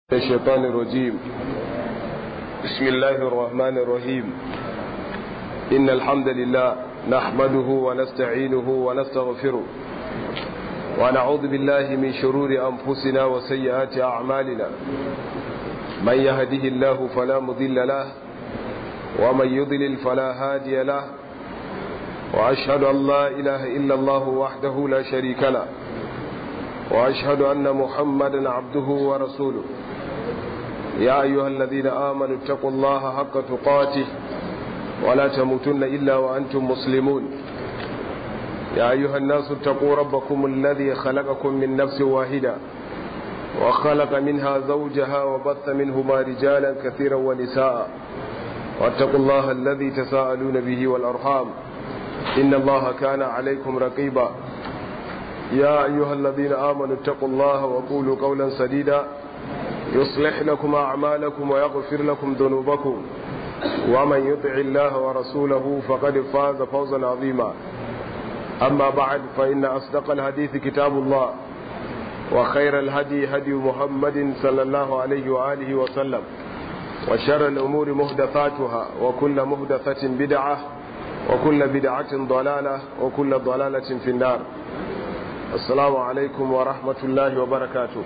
الشيطان الرجيم بسم الله الرحمن الرحيم إن الحمد لله نحمده ونستعينه ونستغفره ونعوذ بالله من شرور أنفسنا وسيئات أعمالنا من يهده الله فلا مضل له ومن يضلل فلا هادي له وأشهد أن لا إله إلا الله وحده لا شريك له وأشهد أن محمدا عبده ورسوله يا أيها الذين آمنوا اتقوا الله حق تقاته ولا تموتن إلا وأنتم مسلمون يا أيها الناس اتقوا ربكم الذي خلقكم من نفس واحدة وخلق منها زوجها وبث منهما رجالا كثيرا ونساء واتقوا الله الذي تساءلون به والأرحام إن الله كان عليكم رقيبا يا أيها الذين آمنوا اتقوا الله وقولوا قولا سديدا يصلح لكم أعمالكم ويغفر لكم ذنوبكم ومن يطع الله ورسوله فقد فاز فوزا عظيما أما بعد فإن أصدق الحديث كتاب الله وخير الهدي هدي محمد صلى الله عليه وآله وسلم وشر الأمور مهدثاتها وكل مهدثة بدعة وكل بدعة ضلالة وكل ضلالة في النار السلام عليكم ورحمة الله وبركاته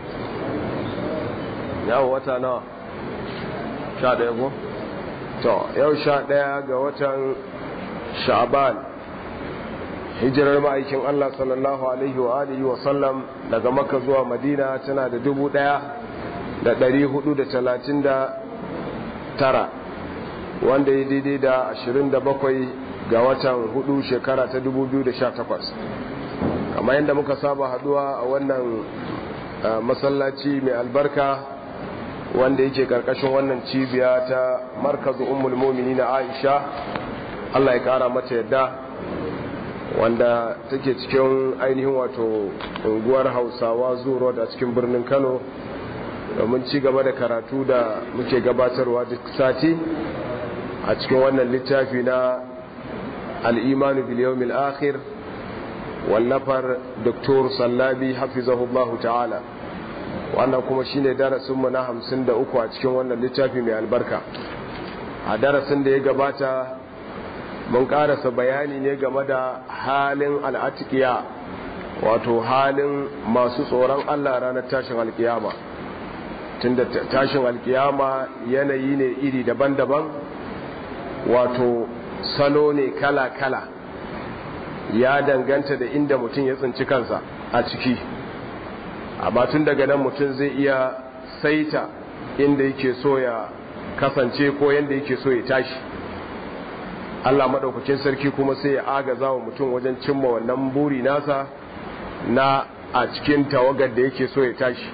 yau wata nawa sha ɗaya ko? to yau sha ɗaya ga watan sha'aban hijirar ma'aikin Allah sallallahu alaihi wa alihi wa sallam daga maka zuwa madina tana da dubu ɗaya da ɗari hudu da talatin da tara wanda ya daidai da ashirin da bakwai ga watan hudu shekara ta dubu biyu da sha takwas kamar yadda muka saba haduwa a wannan masallaci mai albarka wanda yake karkashin wannan cibiya ta markazu ummul mu'minin Aisha Allah ya kara mata yadda wanda take cikin ainihin wato unguwar Hausawa Zuro da cikin birnin Kano domin ci gaba da karatu da muke gabatarwa duk sati a cikin wannan littafi na al-iman bil yawmil akhir wallafar Dr. Sallabi hafizahullahu ta'ala wannan kuma shine darasinmu na hamsin da uku a cikin wannan littafi mai albarka a darasin da ya gabata mun karasa bayani ne game da halin al'atikiya wato halin masu tsoron allah ranar tashin alkiyama tunda tashin alkiyama yanayi ne iri daban-daban wato salo ne kala-kala ya danganta da inda mutum ya tsinci kansa a ciki amma tun daga nan mutum zai iya saita inda yake so ya kasance ko yadda yake so ya tashi Allah maɗaukakin sarki kuma sai ya agaza wa mutum wajen cimma wannan buri nasa na a cikin tawagar da yake so ya tashi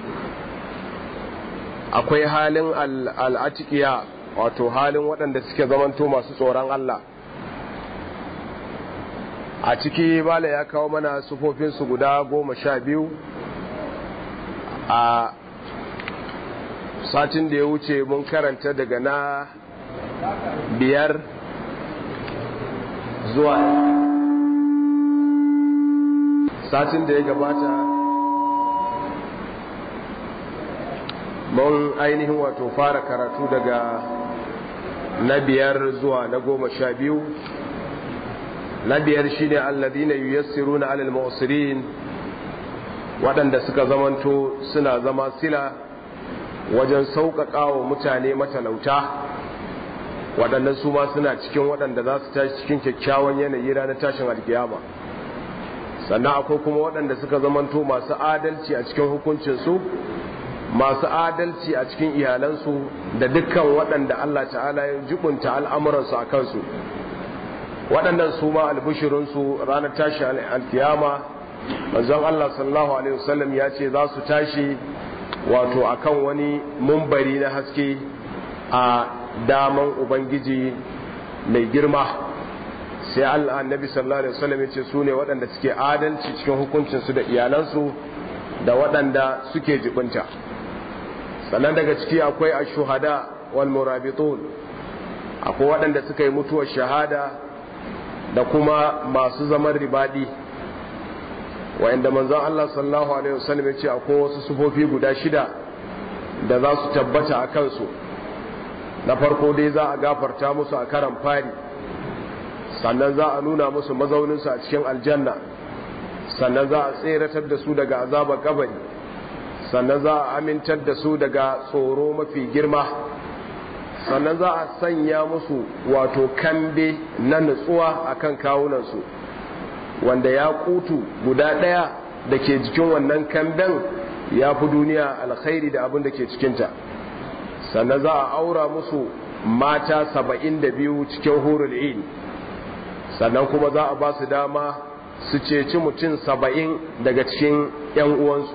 akwai halin al'atikiya wato halin waɗanda suke zamanto masu tsoron Allah a ciki bala ya kawo mana sufofinsu guda goma sha biyu a satin da ya wuce mun karanta daga na biyar zuwa satin da ya gabata mun ainihin wato fara karatu daga na biyar zuwa na goma sha biyu na biyar shi ne alladina yuyassiru na alal mu'sirin waɗanda suka zamanto suna zama sila wajen sauƙaƙa wa mutane matalauta waɗannan su ma suna cikin waɗanda za su tashi cikin kyakkyawan yanayi ranar tashin alkiyama sannan akwai kuma waɗanda suka zamanto masu adalci a cikin hukuncinsu masu adalci a cikin iyalansu da dukkan waɗanda Allah ta'ala ya jibunta al'amuransu a kansu waɗannan su ma albishirinsu ranar tashin alkiyama manzon Allah sallallahu alaihi wasallam ya ce za su tashi wato akan wani mumbari na haske a daman ubangiji mai girma sai Allah annabi sallallahu alaihi wasallam ya ce su ne waɗanda suke adalci cikin hukuncinsu da iyalansu da waɗanda suke jibinta sannan daga ciki akwai ashuhada wal murabitun akwai waɗanda suka yi mutuwar shahada da kuma masu zaman ribadi wa'inda manzon Allah sallallahu alaihi wasallam ya ce akwai wasu sufofi guda shida da za su tabbata a kansu na farko dai za a gafarta musu a karan fari sannan za a nuna musu mazauninsu a cikin aljanna sannan za a tseratar da su daga azabar kabari sannan za a amintar da su daga tsoro mafi girma sannan za a sanya musu wato kambe na nutsuwa a kan kawunansu wanda ya kutu guda ɗaya da ke jikin wannan kamben ya fi duniya alkhairi da abin da ke cikinta sannan za a aura musu mata saba'in da biyu cikin hurul in sannan kuma za a ba su dama su ceci mutum saba'in daga cikin 'yan uwansu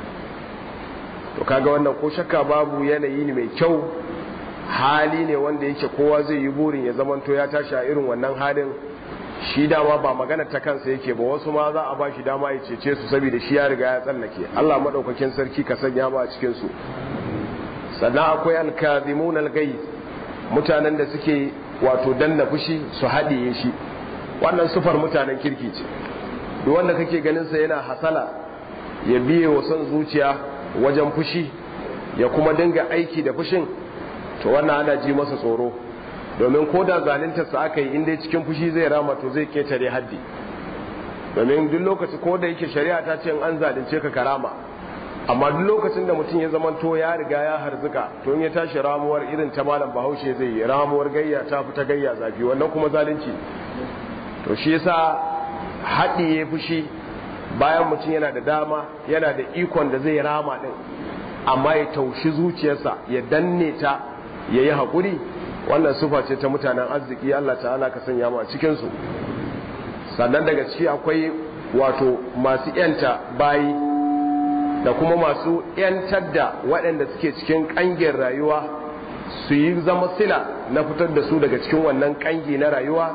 to kaga wannan ko shakka babu yanayi ne mai kyau hali ne wanda yake kowa zai yi burin ya zamanto ya tashi a irin wannan halin shi dama ba magana ta kansa yake ba wasu ma za a ba shi dama ya cece su saboda shi ya riga ya tsallake Allah madaukakin sarki ka sanya mu a cikin su sannan akwai alkazimun algai mutanen da suke wato danna fushi su haɗiye shi wannan sufar mutanen kirki ce duk wanda kake ganin sa yana hasala ya biye wa son zuciya wajen fushi ya kuma dinga aiki da fushin to wannan ana ji masa tsoro domin ko da zaluntarsa aka yi inda cikin fushi zai rama to zai ketare haddi domin duk lokaci ko da yake shari'a ta ce an zalunce ka karama amma duk lokacin da mutum ya zama to ya riga ya harzuka to in ya tashi ramuwar irin ta malam bahaushe zai yi ramuwar gayya ta fita gayya zafi wannan kuma zalunci to shi yasa haɗi ya fushi bayan mutum yana da dama yana da ikon da zai rama din amma ya taushi zuciyarsa ya danne ta ya yi haƙuri wannan sufa ce ta mutanen arziki Allah ta'ala ka sanya mu a cikinsu sannan daga ciki akwai wato masu yanta bayi da kuma masu yantar da waɗanda suke cikin ƙangin rayuwa su yi zama sila na fitar da su daga cikin wannan ƙangi na rayuwa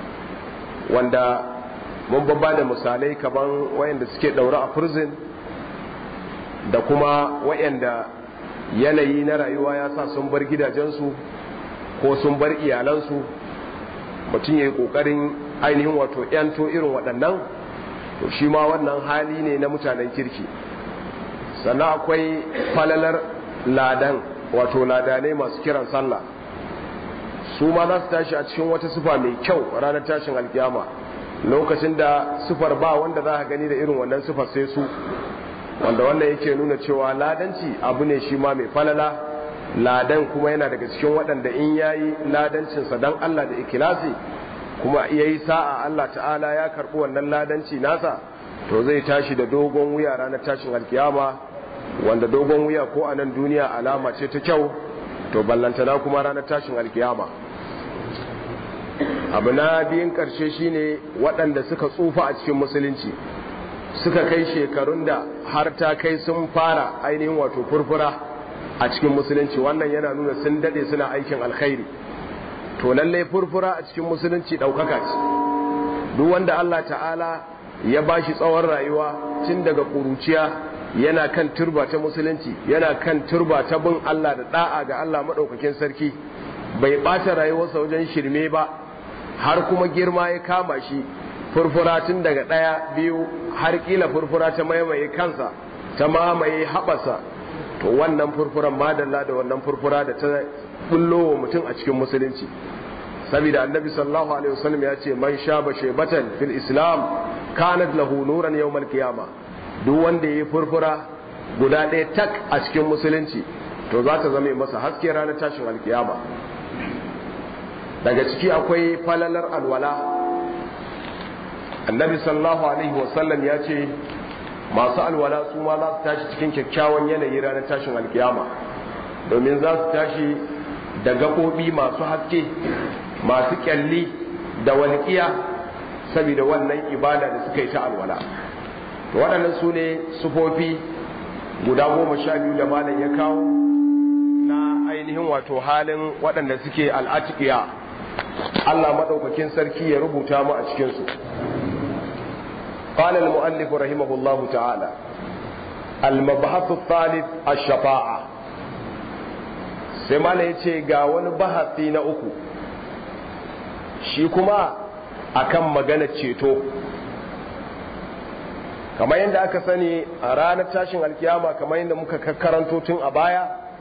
wanda mun babba da misalai kaman wayanda suke ɗaure a prison da kuma wayanda yanayi na rayuwa ya sa sun bar gidajensu ko sun bar iyalansu mutum ya yi ƙoƙarin ainihin wato ‘yanto irin waɗannan to shi ma wannan hali ne na mutanen kirki sannan akwai falalar ladan wato ladanai masu kiran sallah su ma za su tashi a cikin wata sufa mai kyau ranar tashin alkiyama lokacin da sufar ba wanda za a gani da irin wannan sufar sai su wanda wannan yake nuna cewa ladanci abu ne shi ma mai falala ladan kuma yana daga cikin waɗanda in yayi ladancinsa don Allah da ikilasi kuma yayi sa'a Allah ta'ala ya karɓi wannan ladanci nasa to zai tashi da dogon wuya ranar tashin alkiyama wanda dogon wuya ko a nan duniya alama ce ta kyau to ballantana kuma ranar tashin alkiyama abu na biyun ƙarshe shine waɗanda suka tsufa a cikin musulunci suka kai shekarun da har ta kai sun fara ainihin wato furfura a cikin musulunci wannan yana nuna sun dade suna aikin alkhairi to lallai furfura a cikin musulunci ɗaukaka ce duk wanda Allah ta'ala ya bashi tsawon rayuwa tun daga ƙuruciya yana kan turba ta musulunci yana kan turba ta bin Allah da da'a ga Allah maɗaukakin sarki bai ɓata rayuwarsa wajen shirme ba har kuma girma ya kama shi furfura tun daga ɗaya biyu har kila furfura ta maimaye kansa ta mamaye haɓasa to wannan furfuran madalla da wannan furfura da ta bullo wa mutum a cikin musulunci saboda annabi sallallahu alaihi wasallam ya ce man shaba shaybatan fil islam kanat lahu nuran yawmal qiyama duk wanda yayi furfura guda ɗaya tak a cikin musulunci to za ta zama masa haske ranar tashin alkiyama daga ciki akwai falalar alwala annabi sallallahu alaihi wasallam ya ce masu alwala su ma za su tashi cikin kyakkyawan yanayi ranar tashin alkiyama domin za su tashi da gaɓoɓi masu haske masu kyalli da walƙiya saboda wannan ibada da suka yi ta alwala waɗannan su ne sufofi guda goma sha biyu da malam ya kawo na ainihin wato halin waɗanda suke al'atikiya Allah maɗaukakin sarki ya rubuta mu a cikinsu قال المؤلف رحمه الله تعالى المبحث الثالث الشفاعة sai mala ya ce ga wani bahasi na uku shi kuma akan magana ceto kamar yadda aka sani a ranar tashin alkiyama kamar yadda muka karanto tun a baya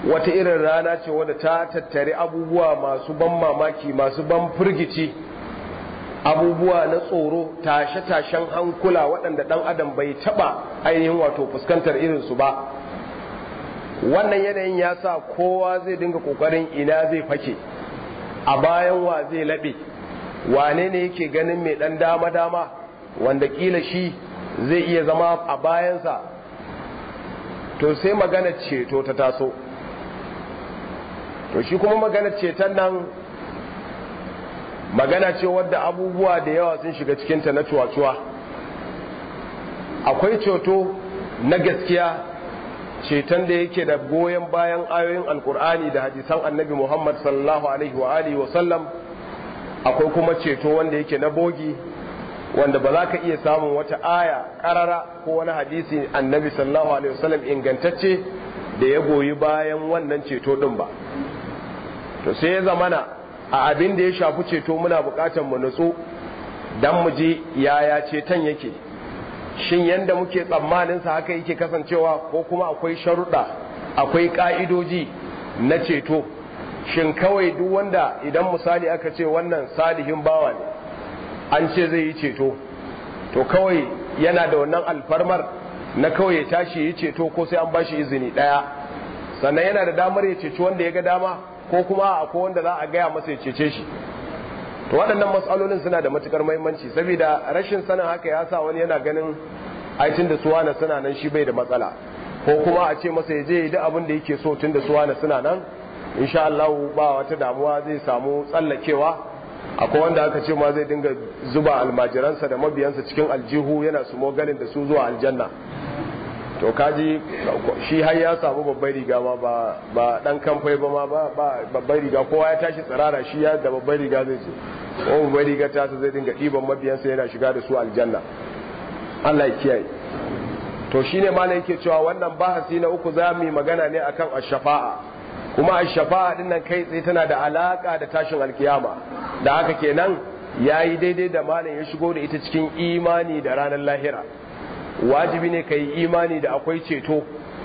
wata irin rana ce wadda ta tattare abubuwa masu ban mamaki masu ban firgici abubuwa na tsoro tashe-tashen hankula waɗanda ɗan adam bai taɓa ainihin wato fuskantar irinsu ba wannan yanayin ya sa kowa zai dinga ƙoƙarin ina zai fake a bayan wa zai laɓe wane ne yake ganin mai ɗan dama-dama wanda ƙila shi zai iya zama a bayansa to sai magana ceto ta taso to shi kuma magana ceton nan magana ce wadda abubuwa da yawa sun shiga cikinta na cuwa-cuwa akwai ceto na gaskiya ceton da yake da goyon bayan ayoyin alkur'ani da hadisan annabi muhammad sallallahu alaihi wa alihi wasallam akwai kuma ceto wanda yake na bogi wanda ba za ka iya samun wata aya karara ko wani hadisi annabi sallallahu alaihi wasallam ingantacce da ya goyi bayan wannan ceto din ba to sai ya zamana a abin da ya shafi ceto muna bukatar mu nutsu dan mu ji yaya ceton yake shin yanda muke tsammanin sa haka yake kasancewa ko kuma akwai sharuɗa akwai ka'idoji na ceto shin kawai duk wanda idan misali aka ce wannan salihin bawa ne an ce zai yi ceto to kawai yana da wannan alfarmar na kawai ya tashi yi ceto ko sai an bashi izini ɗaya sannan yana da damar ya ceci wanda ya ga dama ko kuma akwai wanda za a gaya masa ya cece shi to waɗannan matsalolin suna da matukar muhimmanci saboda rashin sanin haka ya sa wani yana ganin aitin da suwana suna nan shi bai da matsala ko kuma a ce masa ya je duk abin da yake so tun da suwana suna nan insha Allah ba wata damuwa zai samu tsallakewa akwai wanda aka ce ma zai dinga zuba almajiransa da mabiyansa cikin aljihu yana su mogalin da su zuwa aljanna to kaji shi har ya samu babbar riga ma ba ba dan kamfai ba ma ba babbar riga kowa ya tashi tsirara shi ya da babbar riga zai ce ko babbar riga ta zai dinga ɗiban mabiyansa yana shiga da su aljanna Allah ya kiyaye to shine ma yake cewa wannan bahasi na uku za mu yi magana ne akan ash-shafa'a kuma ash-shafa'a din nan kai tsaye tana da alaka da tashin alkiyama da haka kenan yayi daidai da malam ya shigo da ita cikin imani da ranar lahira wajibi ne kai imani da akwai ceto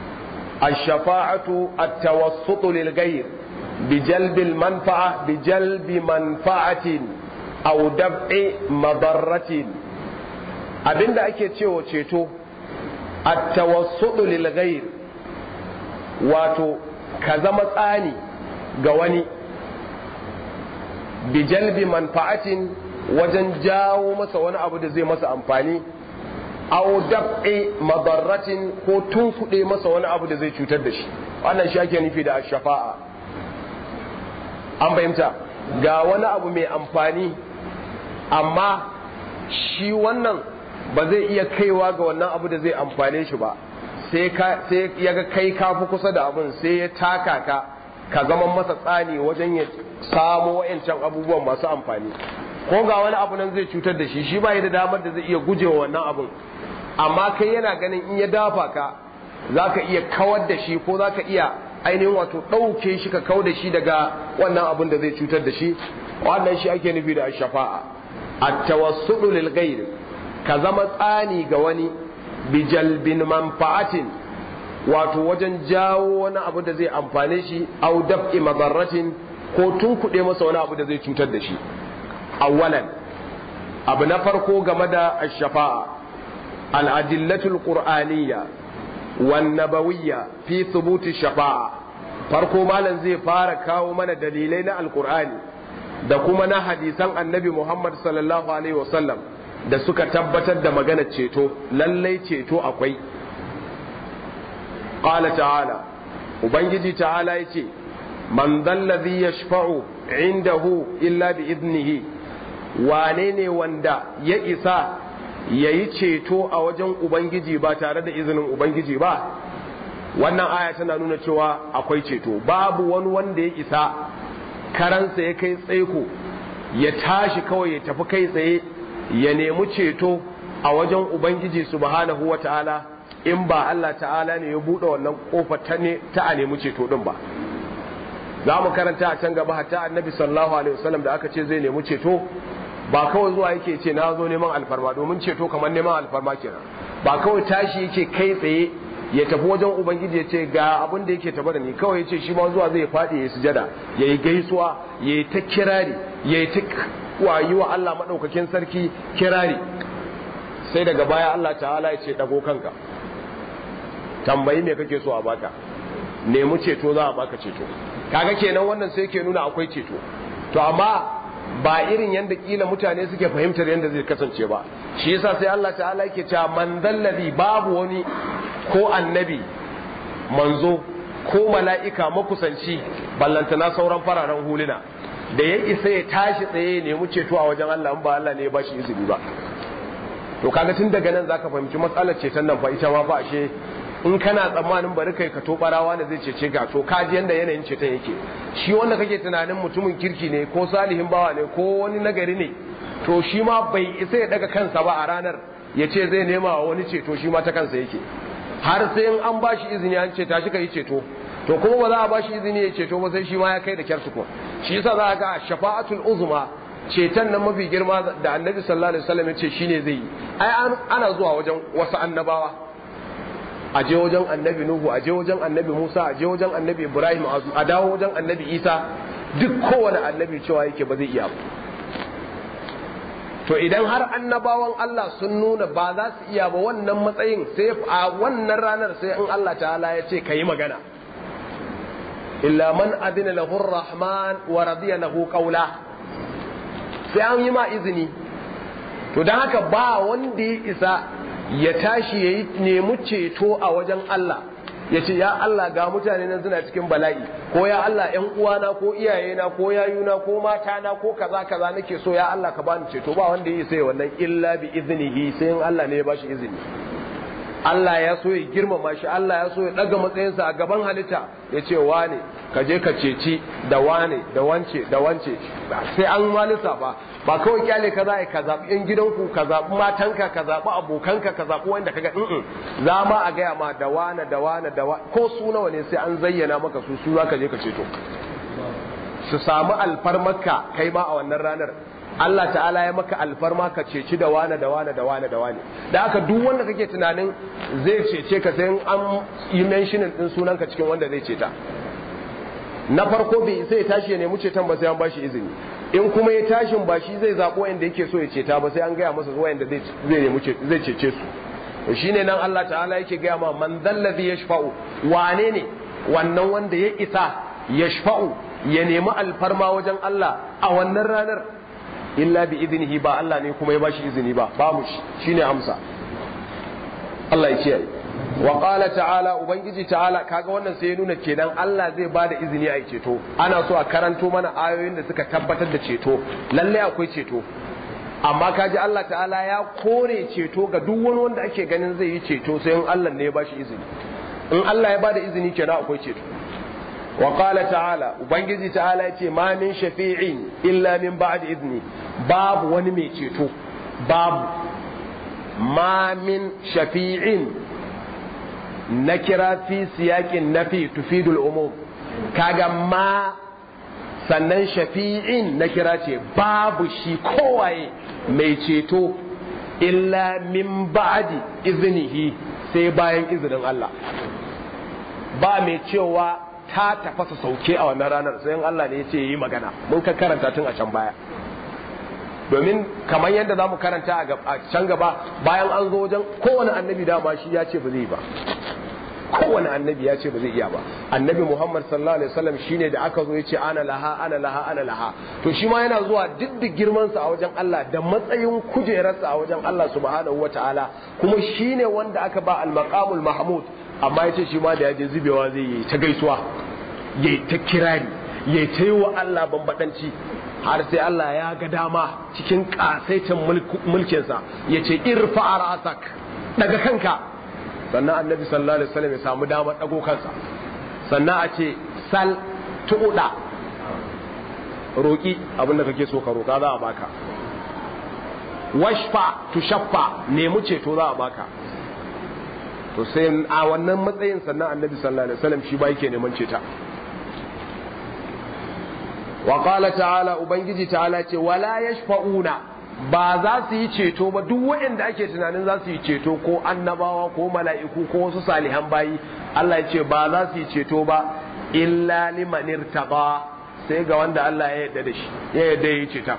ash-shafa'atu at-tawassutu lil ghayr bi jalbil manfa'a bi jalbi manfa'atin aw dab'i madarratin abinda ake cewa ceto at-tawassutu lil ghayr wato ka zama tsani ga wani bi jalbi manfa'atin wajen jawo masa wani abu da zai masa amfani aw dab'i madarratin ko tunkuɗe masa wani abu da zai cutar da shi wannan shi ake nufi da shafa'a an fahimta ga wani abu mai amfani amma shi wannan ba zai iya kaiwa ga wannan abu da zai amfane shi ba sai ya ga kai ka fi kusa da abin sai ya taka ka ka zama masa tsani wajen ya samo wa'ancan abubuwan masu amfani ko ga wani abu nan zai cutar da shi shi ba da damar da zai iya gujewa wannan abun amma kai yana ganin in ya dafa ka za ka iya kawar da shi ko za ka iya ainihin wato ɗauke shi ka kau da shi daga wannan abun da zai cutar da shi wannan shi ake nufi da shafa'a at-tawassudu lil ghayr ka zama tsani ga wani bijalbin manfa'atin wato wajen jawo wani abu da zai amfane shi au daf'i madarratin ko tunkuɗe masa wani abu da zai cutar da shi awwalan abu na farko game da ash-shafa'a al-adillatul qur'aniyya wan nabawiyya fi thubuti shafa'a farko malam zai fara kawo mana dalilai na alqur'ani da kuma na hadisan annabi Muhammad sallallahu alaihi wasallam da suka tabbatar da magana ceto lallai ceto akwai qala ta'ala ubangiji ta'ala yace man dallazi yashfa'u indahu illa bi idnihi wane ne wanda ya isa yayi ceto a wajen ubangiji ba tare da izinin ubangiji ba wannan aya tana nuna cewa akwai ceto babu wani wanda ya isa karansa ya kai tsaiko ya tashi kawai ya tafi kai tsaye ya nemi ceto a wajen ubangiji subhanahu wa ta'ala in ba Allah ta'ala ne ya buɗe wannan ƙofa ta ne ta a nemi ceto ɗin ba za mu karanta a can gaba hatta annabi sallallahu alaihi wasallam da aka ce zai nemi ceto ba kawai zuwa yake ce na zo neman alfarma domin ceto kamar neman alfarma kenan ba kawai tashi yake kai tsaye ya tafi wajen ubangiji ya ce ga abin da yake tafa da ni kawai ya ce shi ma zuwa zai faɗi ya sujada ya yi gaisuwa ya yi ta kirari ya yi ta wayi wa Allah maɗaukakin sarki kirari sai daga baya Allah ta'ala ya ce ɗago kanka tambayi me kake so a baka nemi ceto za a baka ceto kaga kenan wannan sai ke nuna akwai ceto to amma ba irin yadda kila mutane suke fahimtar yadda zai kasance ba shi yasa sai Allah ta'ala yake cewa man dallazi babu wani ko annabi manzo ko mala'ika makusanci ballantana sauran fararen huluna da ya isa ya tashi tsaye nemi ceto a wajen Allah in ba Allah ne ya bashi izini ba to kaga tun daga nan zaka fahimci matsalar ceton nan fa ita ma fa ashe in kana tsammanin bari kai ka to barawa ne zai cece ka to ka ji yanda yanayin ceton yake shi wanda kake tunanin mutumin kirki ne ko salihin bawa ne ko wani nagari ne to shi ma bai isa ya daga kansa ba a ranar ya ce zai nema wa wani ceto shi ma ta kansa yake har sai in an bashi izini an ce tashi ka yi ceto to kuma ba za a bashi izini ya ceto ba sai shi ma ya kai da kyar tukun shi yasa za a ga shafa'atul uzma ceton nan mafi girma da annabi sallallahu alaihi wasallam ya ce shine zai yi ai ana zuwa wajen wasu annabawa a je wajen annabi nuhu a je wajen annabi musa a je wajen annabi ibrahim a dawo wajen annabi isa duk kowane annabi cewa yake ba zai iya ba to idan har annabawan Allah sun nuna ba za su iya ba wannan matsayin sai a wannan ranar sai in Allah ta'ala ya ce ka yi magana illa man adina lahu rahman wa radiya lahu qawla sai an yi ma izini to dan haka ba wanda ya isa ya tashi ya yi nemi ceto a wajen Allah ya ce ya Allah ga mutane nan suna cikin bala'i ko ya Allah ƴan uwana ko iyayena ko yayuna ko matana ko kaza kaza nake so ya Allah ka bani ceto ba wanda yi sai wannan illa bi iznihi sai in Allah ne ya bashi izini Allah ya so ya girmama shi Allah ya so ya daga matsayinsa a gaban halitta ya ce wane ka je ka ceci da wane da wance da wance sai an malisa ba ba kawai kyale ka za ka zaɓi yan gidanku ka zaɓi matanka ka zaɓi abokanka ka zaɓi wanda kaga in za ma a gaya ma da wane da wane da wane ko su nawa ne sai an zayyana maka su su za ka je ka ceto su samu alfarmarka kai ma a wannan ranar Allah ta'ala ya maka alfarma ka ceci da wane da wane da wane da wane da haka duk wanda kake tunanin zai cece ka sai an yi mentioning din sunanka cikin wanda zai ceta na farko bai sai ya tashi ya nemi ceton ba sai an bashi izini in kuma ya tashin ba shi zai zaɓo yanda yake so ya ceta ba sai an gaya masa zuwa yanda zai nemi zai cece su to shine nan Allah ta'ala yake gaya ma man dallazi yashfa'u wane ne wannan wanda ya isa yashfa'u ya nemi alfarma wajen Allah a wannan ranar illa bi iznihi ba Allah ne kuma ya bashi izini ba babu shi shine amsa Allah ya kiyaye wa qala ta'ala ubangiji ta'ala kaga wannan sai ya nuna kenan Allah zai bada izini a ceto ana so a karanto mana ayoyin da suka tabbatar da ceto lalle akwai ceto amma kaji Allah ta'ala ya kore ceto ga duk wani wanda ake ganin zai yi ceto sai in Allah ne ya bashi izini in Allah ya bada izini kenan akwai ceto wa qala ta'ala ubangiji ta'ala yace ma min shafi'in illa min ba'di idni babu wani mai ceto babu ma min shafi'in na kira fi siyakin nafi tufidul umum kaga ma sannan shafi'in na kira ce babu shi kowaye mai ceto illa min ba'di iznihi sai bayan izinin Allah ba mai cewa ta tafasa sauke a wannan ranar sai Allah ne ya ce yi magana mun ka karanta tun a can baya domin kamar yadda za mu karanta a can gaba bayan an zo wajen kowane annabi dama shi ya ce ba zai ba kowane annabi ya ce ba zai iya ba annabi muhammad sallallahu alaihi wasallam shine da aka zo ya ce ana laha ana laha ana laha to shi ma yana zuwa duk da girmansa a wajen Allah da matsayin kujerarsa a wajen Allah subhanahu wataala kuma shine wanda aka ba al-maqamul mahmud amma ya ce shi ma da ya je zubewa zai yi ta gaisuwa ya ta kirari ya ta yi wa Allah bambadanci har sai Allah ya ga dama cikin kasaitin mulkinsa ya ce irfa a rasak daga kanka sannan annabi sallallahu alaihi wasallam ya samu damar dago kansa sannan a ce sal tuɗa roƙi abinda kake so ka roƙa za a baka washfa tushaffa nemi ceto za a baka to sai a wannan matsayin sannan annabi sallallahu alaihi wasallam shi ba yake neman ceta wa qala ta'ala ubangiji ta'ala ce wala yashfa'una ba za su yi ceto ba duk waɗanda ake tunanin za su yi ceto ko annabawa ko mala'iku ko wasu salihan bayi Allah ya ce ba za su yi ceto ba illa liman irtaba sai ga wanda Allah ya yarda da shi ya yarda ya yi ceton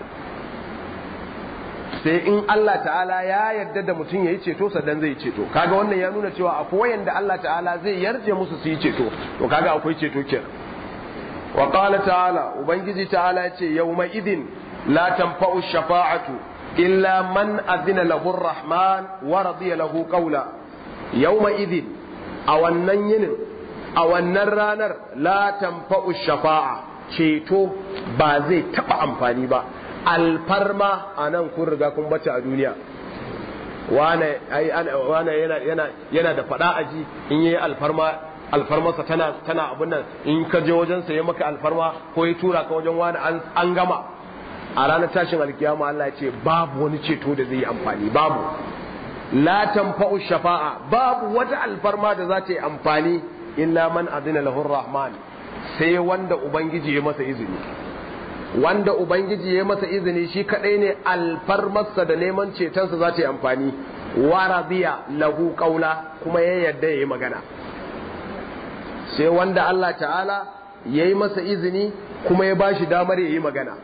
sai in Allah ta'ala ya yarda da mutum ya yi ceto sannan zai yi ceto kaga wannan ya nuna cewa akwai wayanda Allah ta'ala zai yarje musu su yi ceto to kaga akwai ceto kenan wa qala ta'ala ubangiji ta'ala yace yawma idin la tanfa'u shafa'atu illa man azina lahu rahman wa radiya lahu qawla yawma idin a wannan yinin a wannan ranar la tanfa'u shafa'a ceto ba zai taba amfani ba alfarma a nan kun riga kun bace a duniya wane yana da fada aji in yi alfarma alfarmarsa tana tana abin nan in ka je wajen sa ya maka alfarma ko ya tura ka wajen wani an gama a ranar tashin alkiyama Allah ya ce babu wani ceto da zai yi amfani babu la tanfa'u shafa'a babu wata alfarma da za ta yi amfani illa man adina lahu rahman sai wanda ubangiji ya masa izini wanda ubangiji ya masa izini shi kadai ne alfarmarsa da neman cetonsa za ta yi amfani wa radiya lahu qaula kuma ya yarda ya yi magana sai wanda Allah ta'ala ya yi masa izini kuma ya bashi damar ya yi magana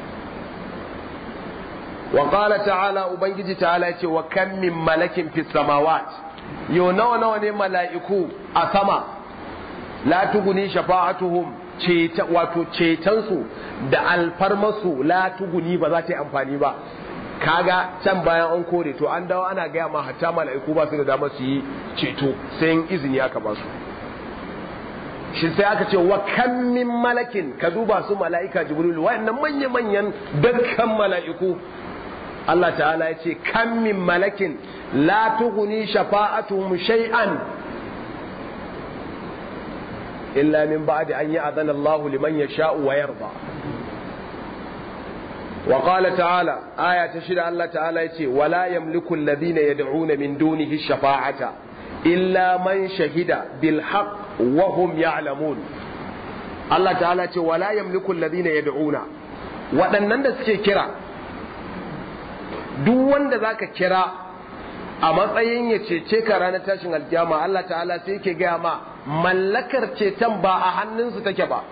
wa qala ta'ala ubangiji ta'ala ya ce wa kam min malakin fis samawat yo nawa nawa ne mala'iku a sama la tuguni shafa'atuhum ceta wato cetansu da alfarmasu la tuguni ba za ta yi amfani ba kaga can bayan an kore to an dawo ana gaya ma hatta mala'iku ba su da dama su yi ceto sai in izini aka ba su shi sai aka ce wa kan min malakin ka duba su mala'ika jibril wa'annan manya manyan dukkan mala'iku Allah ta'ala ya ce kan min malakin la tuguni shafa'atuhum shay'an illa min ba'di an ya'zana Allahu liman yasha'u wa yarda wa qala ta'ala aya ta shida Allah ta'ala yace wala yamliku alladhina yad'una min dunihi shafa'ata illa man shahida bil haqq wa hum ya'lamun Allah ta'ala ce wala yamliku alladhina yad'una waɗannan da suke kira duk wanda zaka kira a matsayin ya cece ka ranar tashin alkiyama Allah ta'ala sai yake gaya ma mallakar ceton ba a hannunsu take ba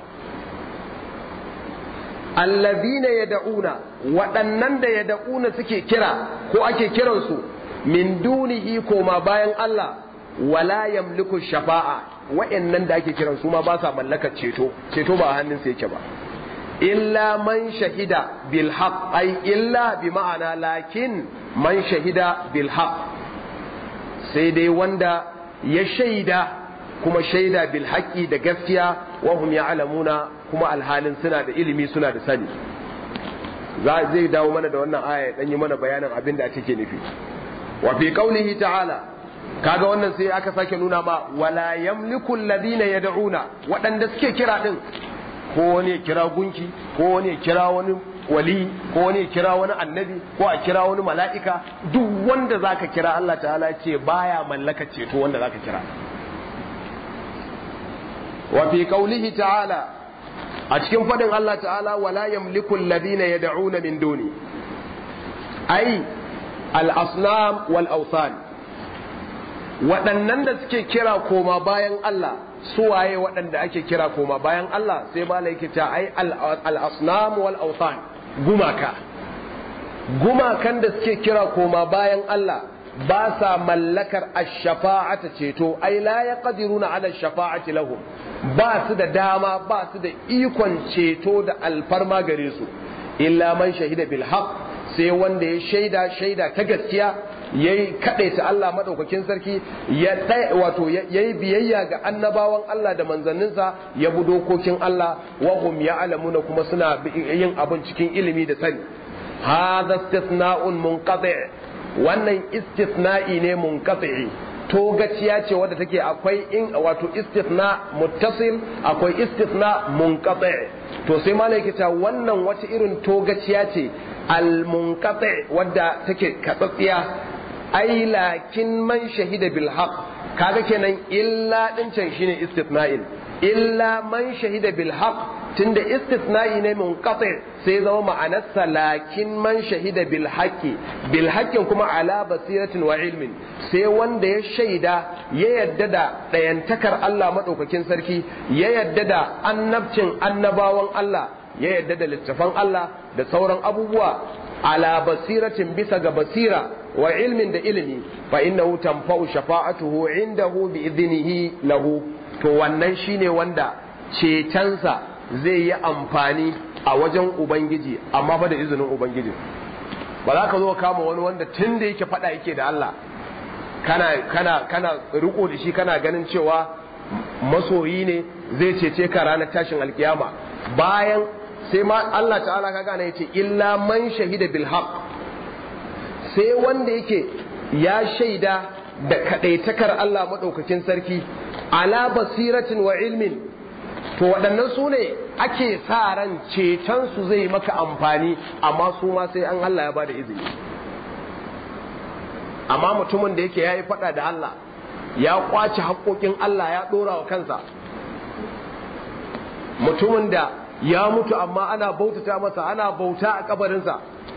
allazina yad'una waɗannan da yad'una suke kira ko ake kiransu min dunihi koma bayan Allah wala yamliku shafa'a wa'annan da ake kiran su ma ba sa mallakar ceto ceto ba a hannunsu yake ba illa man shahida bil haqq ay illa bi ma'ana lakin man shahida bil haqq sai dai wanda ya shaida kuma shaida bil haqqi da gaskiya wa hum ya'lamuna kuma alhalin suna da ilimi suna da sani za zai dawo mana da wannan aya dan yi mana bayanin abin da take nufi wa fi qaulihi ta'ala kaga wannan sai aka sake nuna ma wala yamliku alladhina yad'una waɗanda suke kira din ko wani ya kira gunki ko wani ya kira wani wali ko wani ya kira wani annabi ko a kira wani mala'ika duk wanda zaka kira Allah ta'ala ce baya mallaka ceto wanda zaka kira wa fi qaulihi ta'ala a cikin fadin Allah ta'ala wala yamliku alladhina yad'una min duni ai al-asnam wal awthan waɗannan da suke kira koma bayan Allah suwaye waɗanda ake kira koma bayan Allah sai malai yake ta ai al-asnam wal awthan gumaka gumakan da suke kira koma bayan Allah ba sa mallakar ash-shafa'ata ceto ai la yaqdiruna ala ash-shafa'ati lahum ba su da dama ba su da ikon ceto da alfarma gare su illa man shahida bil haqq sai wanda ya shaida shaida ta gaskiya yayi kadaita Allah madaukakin sarki ya wato yayi biyayya ga annabawan Allah da manzanninsa ya bi dokokin Allah wa hum ya'lamuna kuma suna yin abin cikin ilimi da sani hadha istithna'un munqati wannan istithna'i ne munqati togaciya ce wadda take akwai in wato istithna muttasil akwai istithna munqati to sai malai ta wannan wata irin togaciya ce al munqati wadda take katsatsiya ai lakin man shahida bil haqq kaga kenan illa din can shine istithna'in illa man shahida bil haqq tunda istithna'i ne munqati sai zama ma'anarsa lakin man shahida bil haqqi bil haqqin kuma ala basiratin wa ilmin sai wanda ya shaida ya yadda da dayantakar Allah madaukakin sarki ya yadda da annabcin annabawan Allah ya yadda da littafan Allah da sauran abubuwa ala basiratin bisa ga basira wa ilmin da ilimi fa innahu tanfa'u shafa'atuhu indahu bi idnihi lahu to wannan shine wanda cetonsa zai yi amfani a wajen ubangiji amma ba da izinin ubangiji ba za ka zo kama wani wanda tun da yake fada yake da Allah kana kana kana riko da shi kana ganin cewa masoyi ne zai cece ka ranar tashin alkiyama bayan sai ma Allah ta'ala ka gane yace illa man shahida bil haqq sai wanda yake ya shaida da kadaitakar Allah madaukakin sarki ala basiratin wa ilmin to waɗannan su ne ake sa ran ceton su zai maka amfani amma su ma sai an Allah ya bada izini amma mutumin da yake yayi faɗa da Allah ya kwace haƙoƙin Allah ya ɗora wa kansa mutumin da ya mutu amma ana bautata masa ana bauta a kabarinsa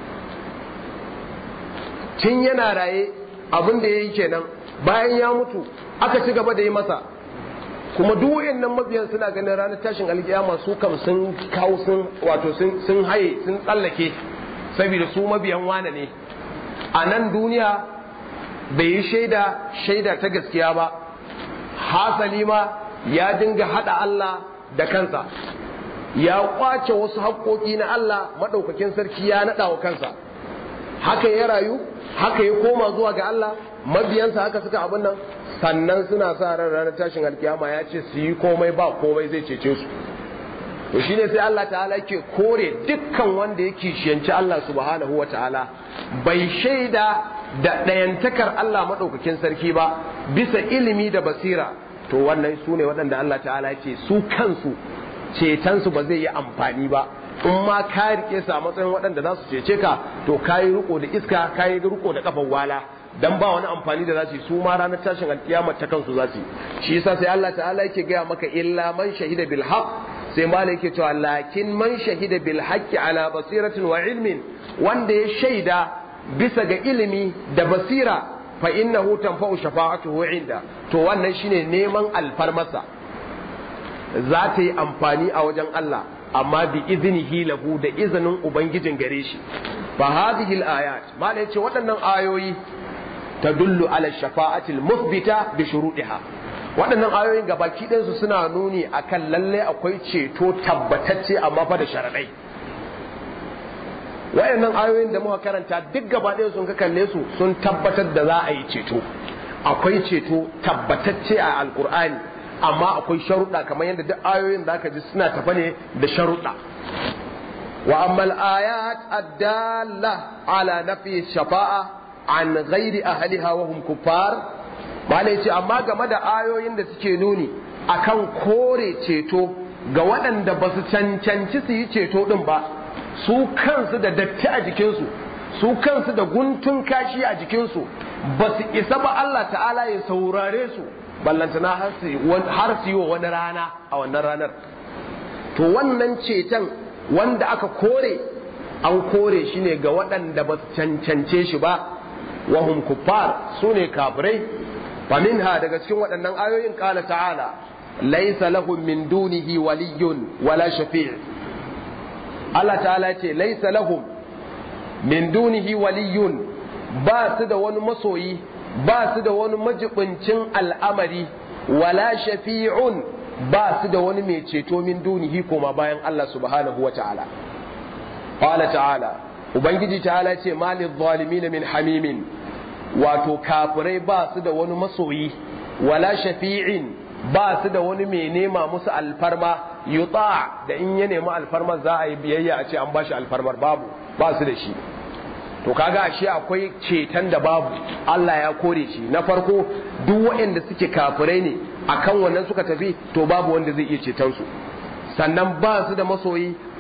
tun yana raye abin da ya yi kenan bayan ya mutu aka ci gaba da yi masa kuma duk wayannan mabiyan suna ganin ranar tashin alkiyama su kam sun kawo sun wato sun haye sun tsallake saboda su mabiyan wane ne a nan duniya bai yi shaida shaida ta gaskiya ba hasali ma ya dinga hada Allah da kansa ya kwace wasu haƙoƙi na Allah maɗaukakin sarki ya naɗa wa kansa haka ya rayu haka ya koma zuwa ga Allah mabiyansa haka suka abin nan sannan suna sa ran ranar tashin alkiyama ya ce su yi komai ba komai zai cece su to shine sai Allah ta'ala ke kore dukkan wanda yake shiyanci Allah subhanahu wa ta'ala bai shaida da ɗayantakar Allah maɗaukakin sarki ba bisa ilimi da basira to wannan su ne waɗanda Allah ta'ala ce su kansu cetonsu ba zai yi amfani ba in ma ka rike su a matsayin waɗanda za su cece ka to ka yi riko da iska ka yi riko da kafan wala dan ba wani amfani da za su yi su ma ranar tashin alkiyama ta kansu za su yi shi yasa sai Allah ta'ala yake gaya maka illa man shahida bil haqq sai malai yake cewa lakin man shahida bil haqqi ala basiratin wa ilmin wanda ya shaida bisa ga ilimi da basira fa innahu tanfa'u shafa'atuhu inda to wannan shine neman alfarmasa za ta yi amfani a wajen Allah amma bi iznihi lahu da izinin ubangijin gare shi fa hadhihi al-ayat malai ce waɗannan ayoyi tadullu ala shafa'atil muthbita bi shuruɗiha waɗannan ayoyin gabaki ɗinsu suna nuni akan lalle akwai ceto tabbatacce amma fa da sharaɗai waɗannan ayoyin da muka karanta duk gaba ɗaya sun ka kalle su sun tabbatar da za a yi ceto akwai ceto tabbatacce a alkur'ani amma akwai sharuɗa kamar yadda duk ayoyin da aka ji suna tafa ne da sharuɗa wa amma al-ayat ad-dalla ala nafi shafa'a an ghairi ahliha wa hum kuffar malai ce amma game da ayoyin da suke nuni akan kore ceto ga waɗanda ba su cancanci su yi ceto din ba su kansu da datti a jikinsu su kansu da guntun kashi a jikinsu ba su isa ba Allah ta'ala ya saurare su ballantana har su yi wa wani rana a wannan ranar to wannan ceton wanda aka kore an kore shi ne ga waɗanda ba su cancance shi ba wahum kuffar su ne kafirai faminha daga cikin waɗannan ayoyin ƙala ta'ala laisa lahum min dunihi waliyyun wala shafi' Allah ta'ala ce laisa lahum min dunihi waliyun ba su da wani masoyi ba su da wani majibincin al'amari wala shafi'un ba su da wani mai ceto min dunihi koma bayan Allah subhanahu wa ta'ala qala ta'ala ubangiji ta'ala ce malil zalimin min hamimin wato kafirai ba su da wani masoyi wala shafi'in ba su da wani mai nema musu alfarma yuta da in ya nemi alfarmar za a yi biyayya a ce an bashi alfarmar babu ba su da shi to kaga ashe akwai ceton da babu Allah ya kore shi na farko duk waɗanda suke kafirai ne akan wannan suka tafi to babu wanda zai iya ceton su sannan ba su da masoyi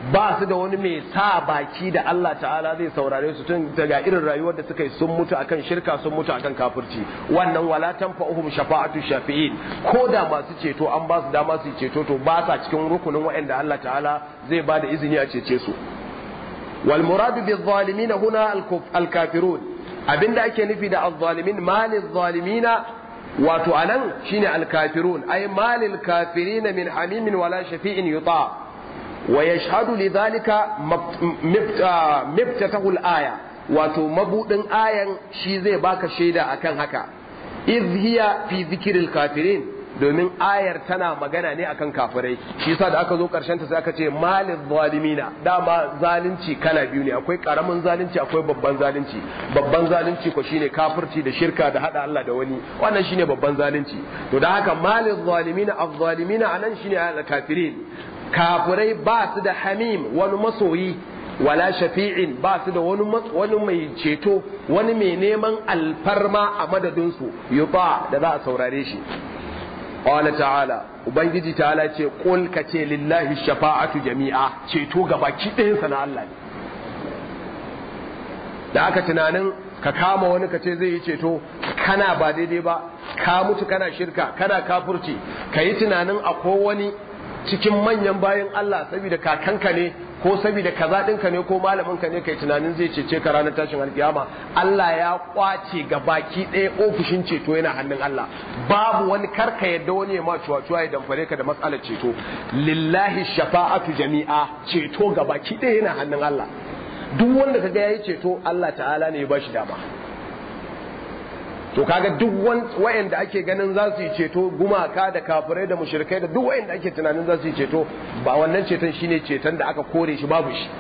ba su da wani mai sa baki da Allah ta'ala zai saurare su tun daga irin rayuwar da suka yi sun mutu akan shirka sun mutu akan kafirci wannan wala tanfa'uhum shafa'atu shafi'in ko da masu ceto an ba su dama su ceto to ba sa cikin rukunin waɗanda Allah ta'ala zai ba da izini a cece su wal muradu bi zalimin huna al kafirun abinda ake nufi da az-zalimin malil zalimina wato anan shine al kafirun ay malil kafirina min hamimin wala shafi'in yuta wa yashhadu lidhalika miftatahu al-aya wato mabudin ayan shi zai baka shaida akan haka idh hiya fi dhikril kafirin domin ayar tana magana ne akan kafirai shi yasa da aka zo karshen ta sai aka ce malil zalimina dama zalunci kala biyu ne akwai karamin zalunci akwai babban zalunci babban zalunci ko shine kafirci da shirka da hada Allah da wani wannan shine babban zalunci to da haka malil zalimina az-zalimina anan shine al-kafirin kafirai ba su da hamim wani masoyi wala shafi'in ba su da wani wani mai ceto wani mai neman alfarma a madadinsu yuba da za a saurare shi qala ta'ala ubangiji ta'ala ce qul ka ce lillahi shafa'atu jami'a ceto gabaki ɗayan sa na Allah ne da aka tunanin ka kama wani ka ce zai yi ceto kana ba daidai ba ka mutu kana shirka kana kafurci ka yi tunanin akwai wani cikin manyan bayan Allah saboda kakanka ne ko saboda kaza ɗinka ne ko malamin ka ne kai tunanin zai cece ka ranar tashin alkiyama Allah ya kwace ga baki ɗaya ofishin ceto yana hannun Allah babu wani karka yadda wani ya ma cuwa-cuwa ya damfare ka da matsalar ceto lillahi shafa'atu jami'a ceto ga baki ɗaya yana hannun Allah duk wanda kaga yayi ceto Allah ta'ala ne ya bashi dama to kaga duk wayanda ake ganin za su yi ceto gumaka da kafirai da mushrikai da duk wayanda ake tunanin za su yi ceto ba wannan ceton shine ceton da aka kore shi babu shi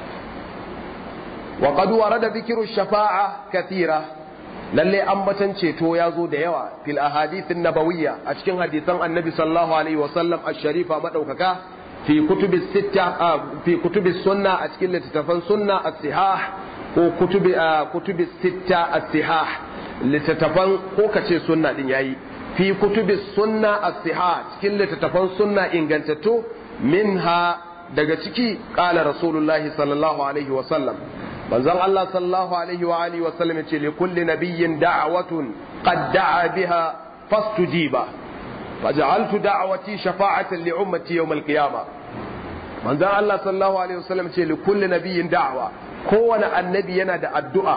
wa qad warada dhikru shafa'a kathira lalle ambatan ceto ya zo da yawa fil ahadithin nabawiyya a cikin hadisan annabi sallallahu alaihi wa sallam ash-sharifa madaukaka fi kutubi sitta fi kutubi sunna a cikin littattafan sunna as-sihah ko kutubi kutubi sitta as-sihah littattafan ko ka ce sunna din yayi fi kutubi sunna as-siha cikin littattafan sunna ingantattu minha daga ciki qala rasulullahi sallallahu alaihi wa sallam manzon Allah sallallahu alaihi wa alihi wa sallam yace li kulli nabiyyin da'watun qad da'a biha fastujiba faj'altu da'wati shafa'atan li ummati yawm al-qiyamah manzon Allah sallallahu alaihi wa sallam yace li kulli nabiyyin da'wa kowane annabi yana da addu'a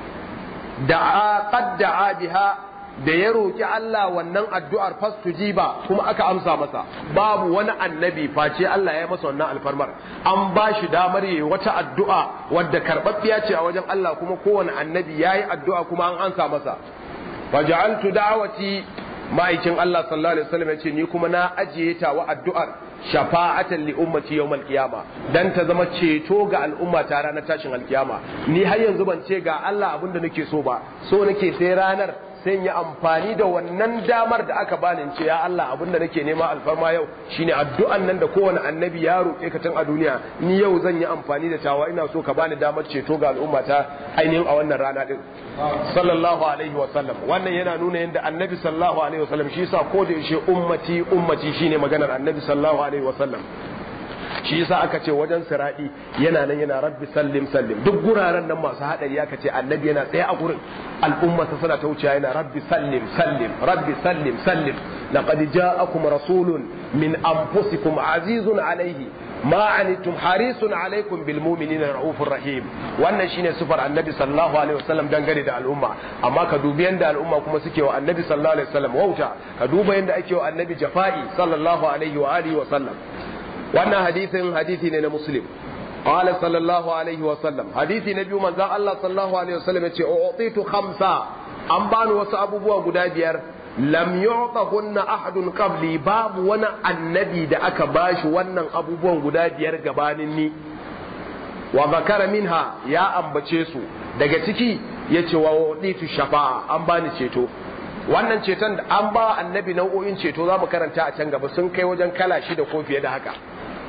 da'a qad da'a biha da ya roki Allah wannan addu'ar fastujiba kuma aka amsa masa babu wani annabi face Allah ya masa wannan alfarmar an ba shi damar yi wata addu'a wadda karɓaɓɓiya ce a wajen Allah kuma kowane annabi yayi addu'a kuma an ansa masa faja'altu da'wati ma'aikin Allah sallallahu alaihi wasallam ya ce ni kuma na ajiye ta wa addu'ar shafa'atan li ummati yawmal qiyama dan ta zama ceto ga al'umma ta ranar tashin alkiyama ni har yanzu ban ce ga Allah abin da nake so ba so nake sai ranar sai yi amfani da wannan damar da aka bani in ce ya Allah abin da nake nema alfarma yau shine addu'an nan da kowane annabi ya roƙe ka tun a duniya ni yau zan yi amfani da tawa ina so ka bani damar ceto ga al'umma ta ainihin a wannan rana din sallallahu alaihi wa sallam wannan yana nuna yadda annabi sallallahu alaihi wa sallam shi yasa ko da yaushe ummati ummati shine maganar annabi sallallahu alaihi wa sallam shi yasa aka ce wajen siradi yana nan yana rabbi sallim sallim duk guraren nan masu hadari aka ce annabi yana tsaye a gurin al'umma ta suna ta wuce yana rabbi sallim sallim rabbi sallim sallim laqad ja'akum rasulun min anfusikum azizun alaihi ma anittum harisun alaikum bil mu'minina raufur rahim wannan shine sufar annabi sallallahu alaihi wasallam dangane da al'umma amma ka dubi yanda al'umma kuma suke wa annabi sallallahu alaihi wasallam wauta ka duba yanda ake wa annabi jafa'i sallallahu alaihi wa alihi wa sallam wannan hadisin hadisi ne na muslim qala sallallahu alaihi wa sallam hadisi na biyu manzon Allah sallallahu alaihi wa sallam yace u'titu khamsa an bani wasu abubuwa guda biyar lam yu'tahunna ahadun qabli babu wani annabi da aka bashi wannan abubuwan guda biyar gabanin ni wa zakara minha ya ambace su daga ciki yace wa u'titu shafa'a an bani ceto wannan ceton da an ba annabi nau'o'in ceto za mu karanta a can gaba sun kai wajen kala shida ko fiye da haka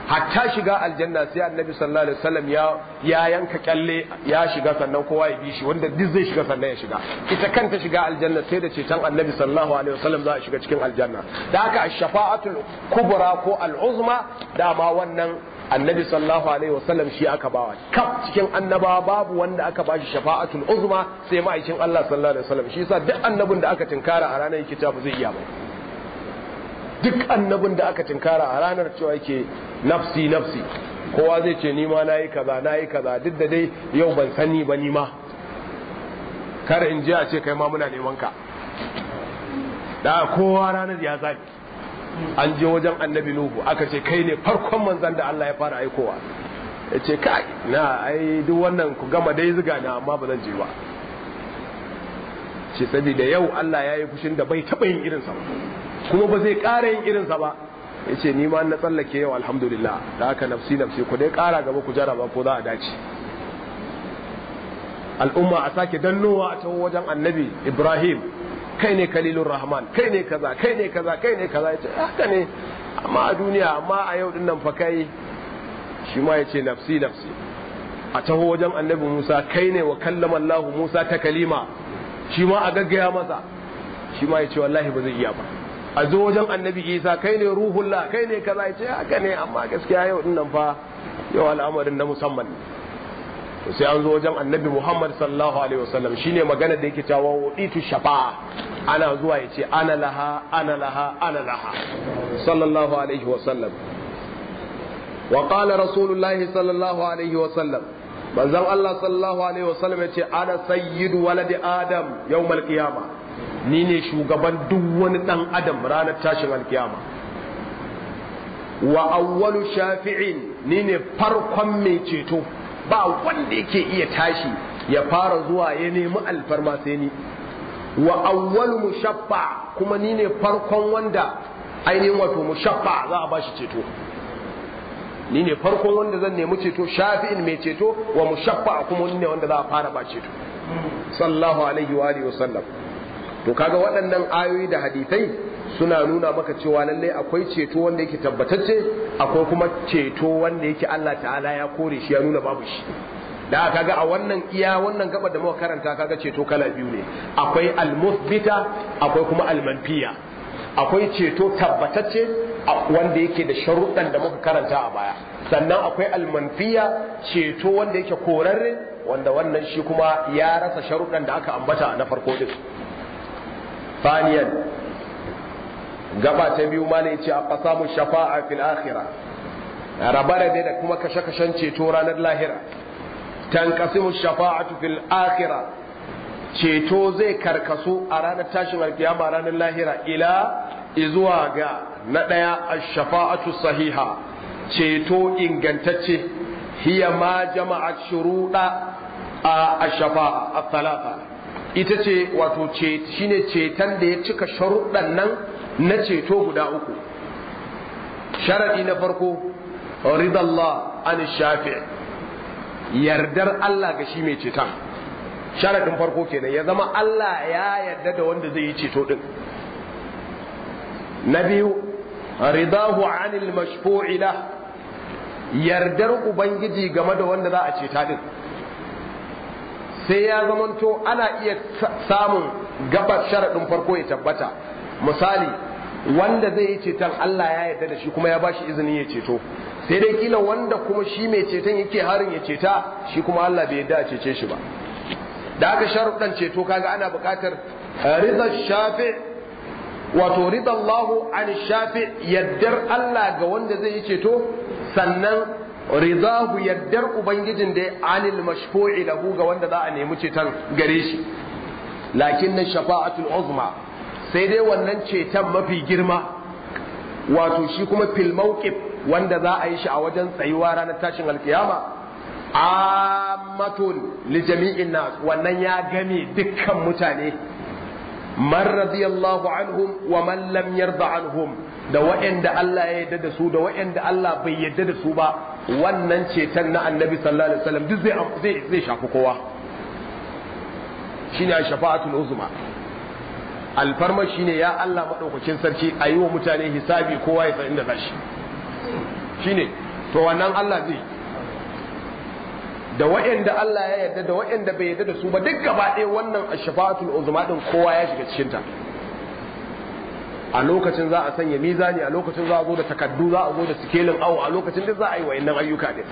hatta shiga aljanna sai annabi sallallahu alaihi wasallam ya ya yanka kyalle ya shiga sannan kowa ya bi shi wanda duk zai shiga sannan ya shiga ita kanta shiga aljanna sai da ceton annabi sallallahu alaihi wasallam za a shiga cikin aljanna da haka ash-shafa'atul kubra ko al-uzma dama wannan annabi sallallahu alaihi wasallam shi aka bawa kaf cikin annabawa babu wanda aka bashi shafa'atul uzma sai ma'aikin Allah sallallahu alaihi wasallam shi yasa duk annabin da aka tinkara a ranar yake ba zai iya ba duk annabin da aka tinkara a ranar cewa yake nafsi nafsi kowa zai ce ni ma nayi kaza nayi kaza duk da dai yau ban sani ba ni ma kar in je a ce kai ma muna neman ka da kowa ranar ya zaki an je wajen annabi nuhu aka ce kai ne farkon manzan da Allah ya fara aikowa ya ce kai na ai duk wannan ku gama dai ziga na amma ba zan je ba ce saboda yau Allah ya yi fushin da bai taɓa yin irinsa ba kuma ba zai ƙara yin irinsa ba ya ce ni ma na tsallake yau alhamdulillah da haka nafsi nafsi ku dai ƙara gaba ku jaraba ko za a dace al'umma a sake dannowa a taho wajen annabi ibrahim kai ne kalilun rahman kai ne kaza kai ne kaza kai ne kaza ya ce haka ne amma a duniya amma a yau dinnan fa kai shi ma ya ce nafsi nafsi a taho wajen annabi musa kai ne wa kallama allahu musa ta kalima shi ma a gaggaya masa shi ma ya ce wallahi ba zai iya ba a zo wajen annabi isa kai ne ruhullah kai ne kaza ya ce haka ne amma gaskiya yau dinnan fa yau al'amarin na musamman ne sai an zo wajen annabi Muhammad sallallahu alaihi wasallam shine magana da yake cewa wuditu shafa'a ana zuwa yace ana laha ana laha ana laha sallallahu alaihi wasallam wa qala rasulullahi sallallahu alaihi wasallam manzon Allah sallallahu alaihi wasallam yace ana sayyidu waladi adam yawmal qiyama ni ne shugaban duk wani dan adam ranar tashin alkiyama wa awwalu shafi'in ni ne farkon mai ceto ba wanda yake iya tashi ya fara zuwa ya nemi alfarma sai ni wa awwalu mushaffa kuma ni ne farkon wanda ainihin wato mushaffa za a bashi ceto ni ne farkon wanda zan nemi ceto shafi'in mai ceto wa mushaffa kuma ni ne wanda za a fara ba ceto sallallahu alaihi wa alihi wasallam to kaga waɗannan ayoyi da hadisai suna nuna maka cewa lallai akwai ceto wanda yake tabbatacce akwai kuma ceto wanda yake Allah ta'ala ya kore shi ya nuna babu shi da kaga a wannan iya wannan gaba da muka karanta kaga ceto kala biyu ne akwai al-musbita akwai kuma al-manfiya akwai ceto tabbatacce wanda yake da sharuɗan da muka karanta a baya sannan akwai al-manfiya ceto wanda yake korarre wanda wannan shi kuma ya rasa sharuɗan da aka ambata na farko din ثانيا gaba ta biyu ma ne ce a ƙasamu shafa'a fil akhira rabara da kuma kashe-kashen ceto ranar lahira tanqasimu shafa'atu fil akhira ceto zai karkasu a ranar tashin alkiyama ranar lahira ila izuwa ga na ɗaya ash-shafa'atu sahiha ceto ingantacce hiya ma jama'at shuruɗa a ash-shafa'a at-thalatha ita ce wato shine ceton da ya cika sharuɗan nan na ceto guda uku sharaɗi na farko ridallah an shafi yardar Allah ga shi mai ceton sharaɗin farko kenan ya zama Allah ya yarda da wanda zai yi ceto ɗin na biyu ridahu anil mashfu'ila yardar ubangiji game da wanda za a ceta ɗin sai ya zamanto ana iya samun gabar sharaɗin farko ya tabbata misali wanda zai yi ceton Allah ya yarda da shi kuma ya bashi izini ya ceto sai dai kila wanda kuma shi mai ceton yake harin ya ceta shi kuma Allah bai yarda a cece shi ba da aka sharuɗan ceto kaga ana buƙatar rizal shafi wato ridallahu an shafi yaddar Allah ga wanda zai yi ceto sannan ridahu yaddar ubangijin da anil mashfu'i lahu ga wanda za a nemi ceton gare shi lakin na shafa'atul uzma sai dai wannan ceton mafi girma wato shi kuma fil mawqif wanda za a yi shi a wajen tsayuwa ranar tashin alkiyama ammatun li jami'in nas wannan ya game dukkan mutane man radiyallahu anhum wa man lam yarda anhum da waɗanda Allah ya yarda da su da waɗanda Allah bai yarda da su ba wannan ceton na annabi sallallahu alaihi wasallam duk zai zai shafi kowa shine shafa'atul uzma alfarma shine ya Allah madaukakin sarki a yi wa mutane hisabi kowa ya san inda zashi shine to wannan Allah zai da waɗanda Allah ya yarda da waɗanda bai yarda da su ba duk gaba ɗaya wannan ashfa'atul uzma din kowa ya shiga cikin ta a lokacin za a sanya mizani a lokacin za a zo da takaddu za a zo da sikelin awo a lokacin duk za a yi wa'annan ayyuka din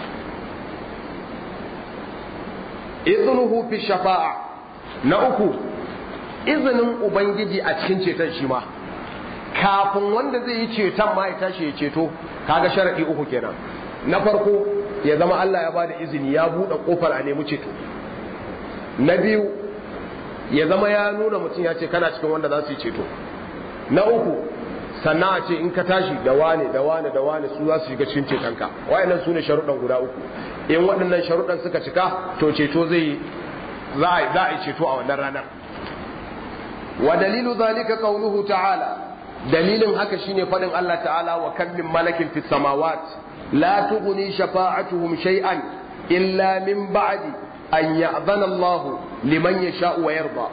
iznuhu fi shafa'a na uku izinin ubangiji a cikin ceton shi ma kafin wanda zai yi ceton ma ya tashi ya ceto kaga sharadi uku kenan na farko ya zama Allah ya bada izini ya buɗe kofar a nemi ceto na biyu ya zama ya nuna mutum ya ce kana cikin wanda za su yi ceto na uku sannan a ce in ka tashi da wane da wane da wane su za su shiga cikin cetonka wayannan su ne sharuɗan guda uku in waɗannan sharuɗan suka cika to ceto zai za a yi ceto a wannan ranar wa dalilu zalika qawluhu ta'ala dalilin haka shine faɗin Allah ta'ala wa kam min malakin fis samawat la tughni shafa'atuhum shay'an illa min ba'di an ya'zana Allah liman yasha'u wa yarda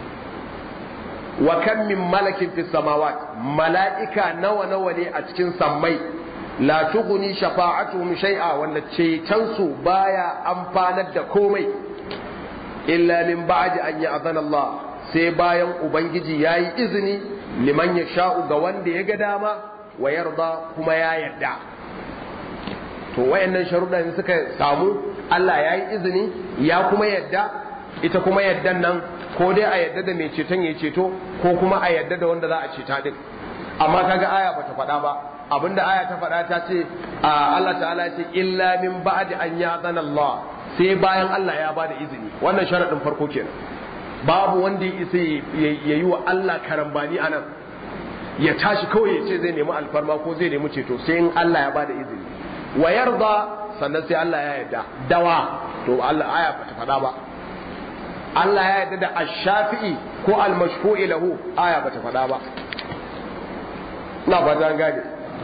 wa kan min malakin fi samawat mala'ika nawa nawa ne a cikin sammai la tughni shafa'atuhum shay'a wanda ceton su baya amfanar da komai illa min ba'di an ya'zana Allah sai bayan ubangiji yayi izini liman ya sha'u ga wanda ya ga dama wa yarda kuma ya yarda to wayannan sharuɗan suka samu Allah ya yi izini ya kuma yarda ita kuma yardan nan ko dai a yadda da mai ceton ya ceto ko kuma a yadda da wanda za a ceta din amma kaga aya bata faɗa ba abinda aya ta faɗa ta ce Allah ta'ala ya ce illa min ba'di an ya'zana Allah sai bayan Allah ya bada izini wannan sharadin farko kenan babu wanda ya isa ya yi wa Allah karambani anan ya tashi kawai ya ce zai nemi alfarma ko zai nemi ceto sai in Allah ya bada izini wa yarda sannan sai Allah ya yarda dawa to Allah aya bata faɗa ba Allah ya yarda da ash-shafi'i ko al-mashfu'i lahu aya bata faɗa ba ina fata an gane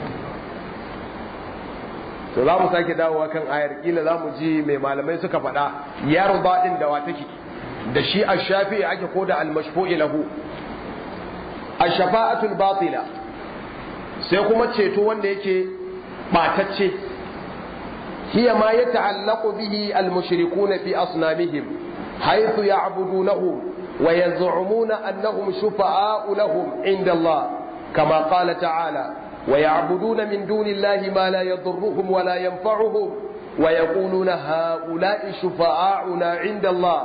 to za mu sake dawowa kan ayar kila za mu ji mai malamai suka faɗa yarda din da wa take da shi ash-shafi'i ake ko da al-mashfu'i lahu ash-shafa'atul batila sai kuma ceto wanda yake batacce hiya ma yata'allaqu bihi al-mushrikuna fi asnamihim حيث يعبدونه ويزعمون أنهم شفعاء لهم عند الله كما قال تعالى ويعبدون من دون الله ما لا يضرهم ولا ينفعهم ويقولون هؤلاء شفعاؤنا عند الله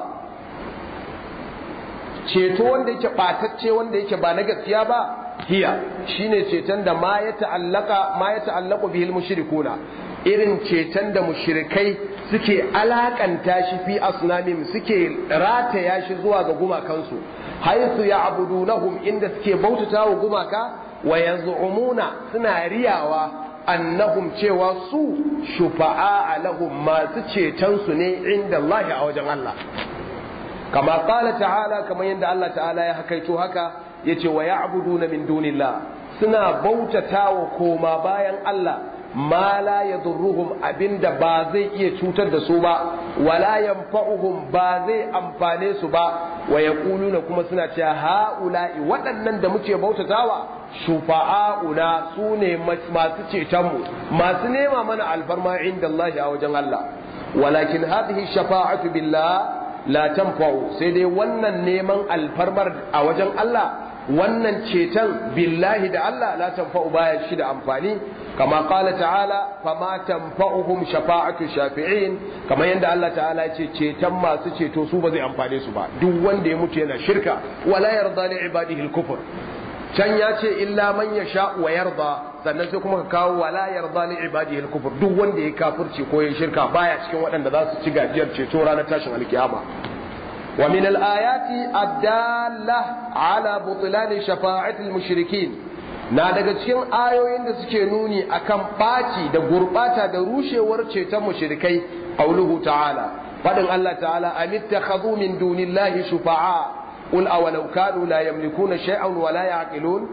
ceto wanda yake ɓatacce wanda yake ba na gaskiya ba hiya shine ceton da ma ya ta'allaka ma ya ta'allaku bihil mushrikuna irin ceton da mushrikai suke alakanta shi fi asnamim suke rataya shi zuwa ga gumakansu haisu ya abudunahum inda suke bautata wa gumaka wa yaz'umuna suna riyawa annahum cewa su shufa'a lahum masu ceton su ne inda Allah a wajen Allah kama qala ta'ala kamar yadda Allah ta'ala ya hakaito haka yace wa ya'buduna min dunillah suna bautata wa koma bayan Allah ma la yadurruhum abinda ba zai iya cutar da su ba wala yanfa'uhum ba zai amfane su ba wa yaquluna kuma suna cewa haula'i waɗannan da muke bautatawa shufa'auna su ne masu ceton mu masu nema mana alfarma inda Allah a wajen Allah walakin hadhihi shafa'atu billah la tanfa'u sai dai wannan neman alfarmar a wajen Allah wannan ceton billahi da Allah la tanfa'u baya shi da amfani kama qala ta'ala fama tanfa'uhum shafa'atu shafi'in kama yanda Allah ta'ala ce ceton masu ceto su ba zai amfane su ba duk wanda ya mutu yana shirka wala yarda li ibadihi al-kufr can ya ce illa man yasha wa yarda sannan sai kuma ka kawo wala yarda li ibadihi al-kufr duk wanda ya kafirci ko ya shirka baya cikin waɗanda za su ci gajiyar ceto ranar tashin alkiyama ومن الآيات الدالة على بطلان شفاعة المشركين na daga cikin ayoyin da suke nuni akan ɓaci da gurɓata da rushewar ceton mushrikai qauluhu ta'ala fadin Allah ta'ala amittakhadhu min dunillahi shufa'a qul awalau kanu la yamlikuna shay'an wa la ya'qilun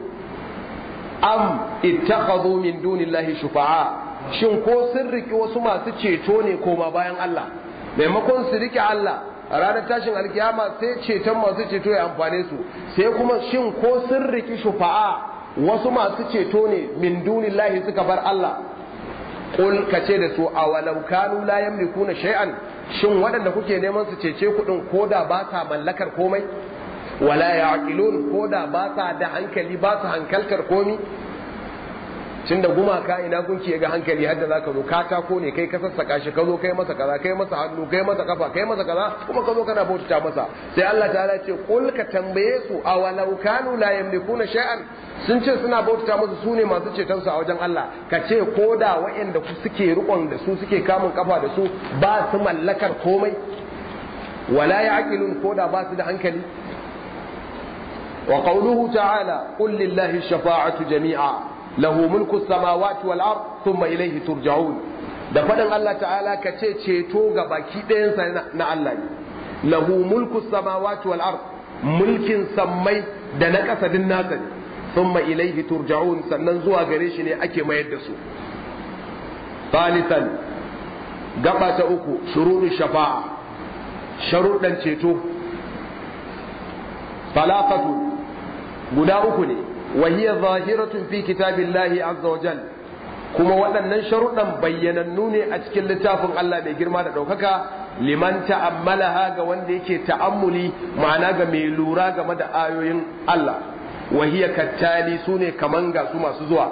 am ittakhadhu min dunillahi shufa'a shin ko sun riki wasu masu ceto ne koma bayan Allah maimakon su rike Allah a ranar tashin alkiyama sai ceton masu ceto ya amfane su sai kuma shin ko sun riki shufa'a wasu masu ceto ne min dunillahi suka bar Allah qul kace da su awalau kanu la yamlikuna shay'an shin waɗanda kuke neman su cece kuɗin koda ba sa mallakar komai wala ya'qilun koda ba sa da hankali ba su hankaltar komi tun da gumaka ina gunki ga hankali hadda za ka zo katako ne kai ka sassaka shi ka zo kai masa kaza kai masa hannu kai masa kafa kai masa kaza kuma ka zo kana bautata masa sai Allah ta'ala ce qul ka tambaye su awalau kanu la yamlikuna shay'an sun ce suna bautata musu su ne masu ceton su a wajen Allah ka ce ko da waɗanda suke rikon da su suke kamun kafa da su ba su mallakar komai wala ya'qilun ko da ba su da hankali wa qawluhu ta'ala qul lillahi shafa'atu jami'a lahu mulku samawati wal ard thumma ilayhi turja'un da fadin Allah ta'ala ka ce ceto ga baki ɗayansa na Allah ne lahu mulku samawati wal ard mulkin sammai da na ƙasa din nasa ne thumma ilayhi turja'un sannan zuwa gare shi ne ake mayar da su thalithan gaba ta uku shuruɗin shafa'a sharuɗan ceto falafatu guda uku ne وهي ظاهرة في كتاب الله عز وجل kuma waɗannan sharuɗan bayyanannu ne a cikin littafin Allah mai girma da ɗaukaka liman ta'ammalaha ga wanda yake ta'ammuli ma'ana ga mai lura game da ayoyin Allah wa hiya kattali su ne kaman ga su masu zuwa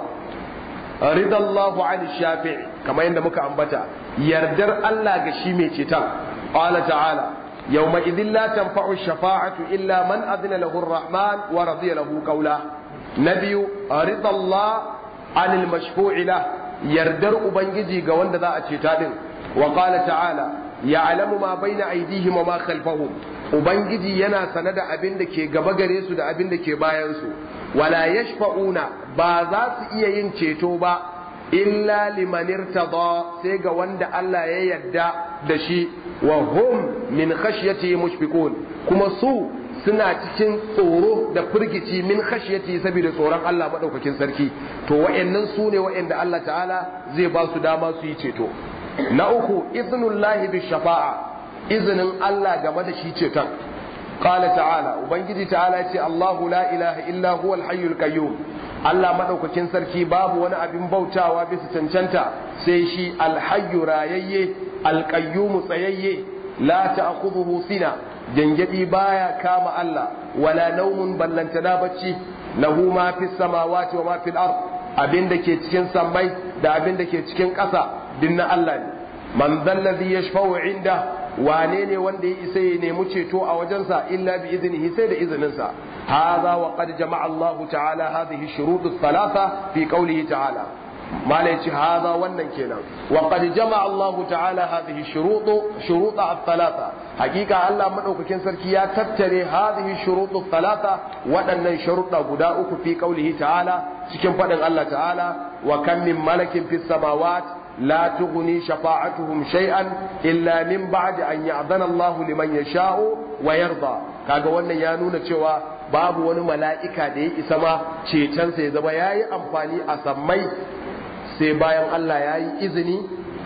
ridallahu an shafi'i kamar yadda muka ambata yardar Allah ga shi mai ceton qala ta'ala yawma idhin la tanfa'u shafa'atu illa man adina lahu ar-rahman wa radiya lahu qawla na biyu ridallah anil mashfu'i la yardar ubangiji ga wanda za a ceta din wa qala ta'ala ya'lamu ma baina aydihim wa ma khalfahum ubangiji yana sane da abin da ke gaba gare su da abin da ke bayan su wala yashfa'una ba za su iya yin ceto ba illa liman irtada sai ga wanda Allah ya yarda da shi wa hum min khashyati mushfiqun kuma su suna cikin tsoro da firgici min khashyati saboda tsoron Allah madaukakin sarki to wayannan su ne wayanda Allah ta'ala zai ba su dama su yi ceto na uku iznullahi bi shafa'a izinin Allah game da shi ceton qala ta'ala ubangiji ta'ala ce Allahu la ilaha illa huwa al-hayyul qayyum Allah madaukakin sarki babu wani abin bautawa bisa cancanta sai shi al-hayyu rayayye al-qayyum tsayayye la ta'khudhuhu sina jangadi baya kama Allah wala naumun ballantana bacci lahu ma fis samawati wa ma fil ard abinda ke cikin sammai da abinda ke cikin ƙasa dinna Allah ne man zallazi yashfa'u inda wane ne wanda ya isa ya nemi ceto a wajensa illa bi iznihi sai da izininsa hadha wa qad jama'a Allah ta'ala hadhihi shurut thalatha fi qawlihi ta'ala mala yace hadha wannan kenan wa qad jama'a Allah ta'ala hadhihi shurut shurut thalatha hakika Allah madaukakin sarki ya tattare hadhihi shurut thalatha waɗannan sharuɗa guda uku fi qawlihi ta'ala cikin faɗin Allah ta'ala wa kam min malakin fis samawati لا تغني شفاعتهم شيئا إلا من بعد أن يأذن الله لمن يشاء ويرضى kaga wannan ya nuna cewa babu wani mala'ika da ya isa ma cetonsa ya zama ya yi amfani a sammai sai bayan Allah ya yi izini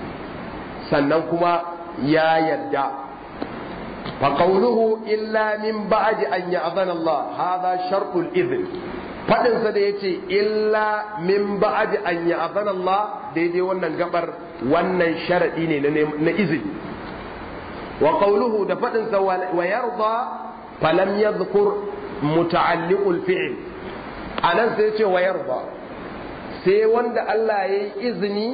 sannan kuma ya yadda faƙauluhu illa min ba'di an ya'zana Allah hadha shartul izin faɗinsa da ya ce illa min ba'adi an yi Allah daidai wannan gabar wannan sharaɗi ne na izini wa qawluhu da faɗinsa wa yarda falam yadhkur muta'alliqul fi'l anan sai ce wa yarda sai wanda Allah ya yi izini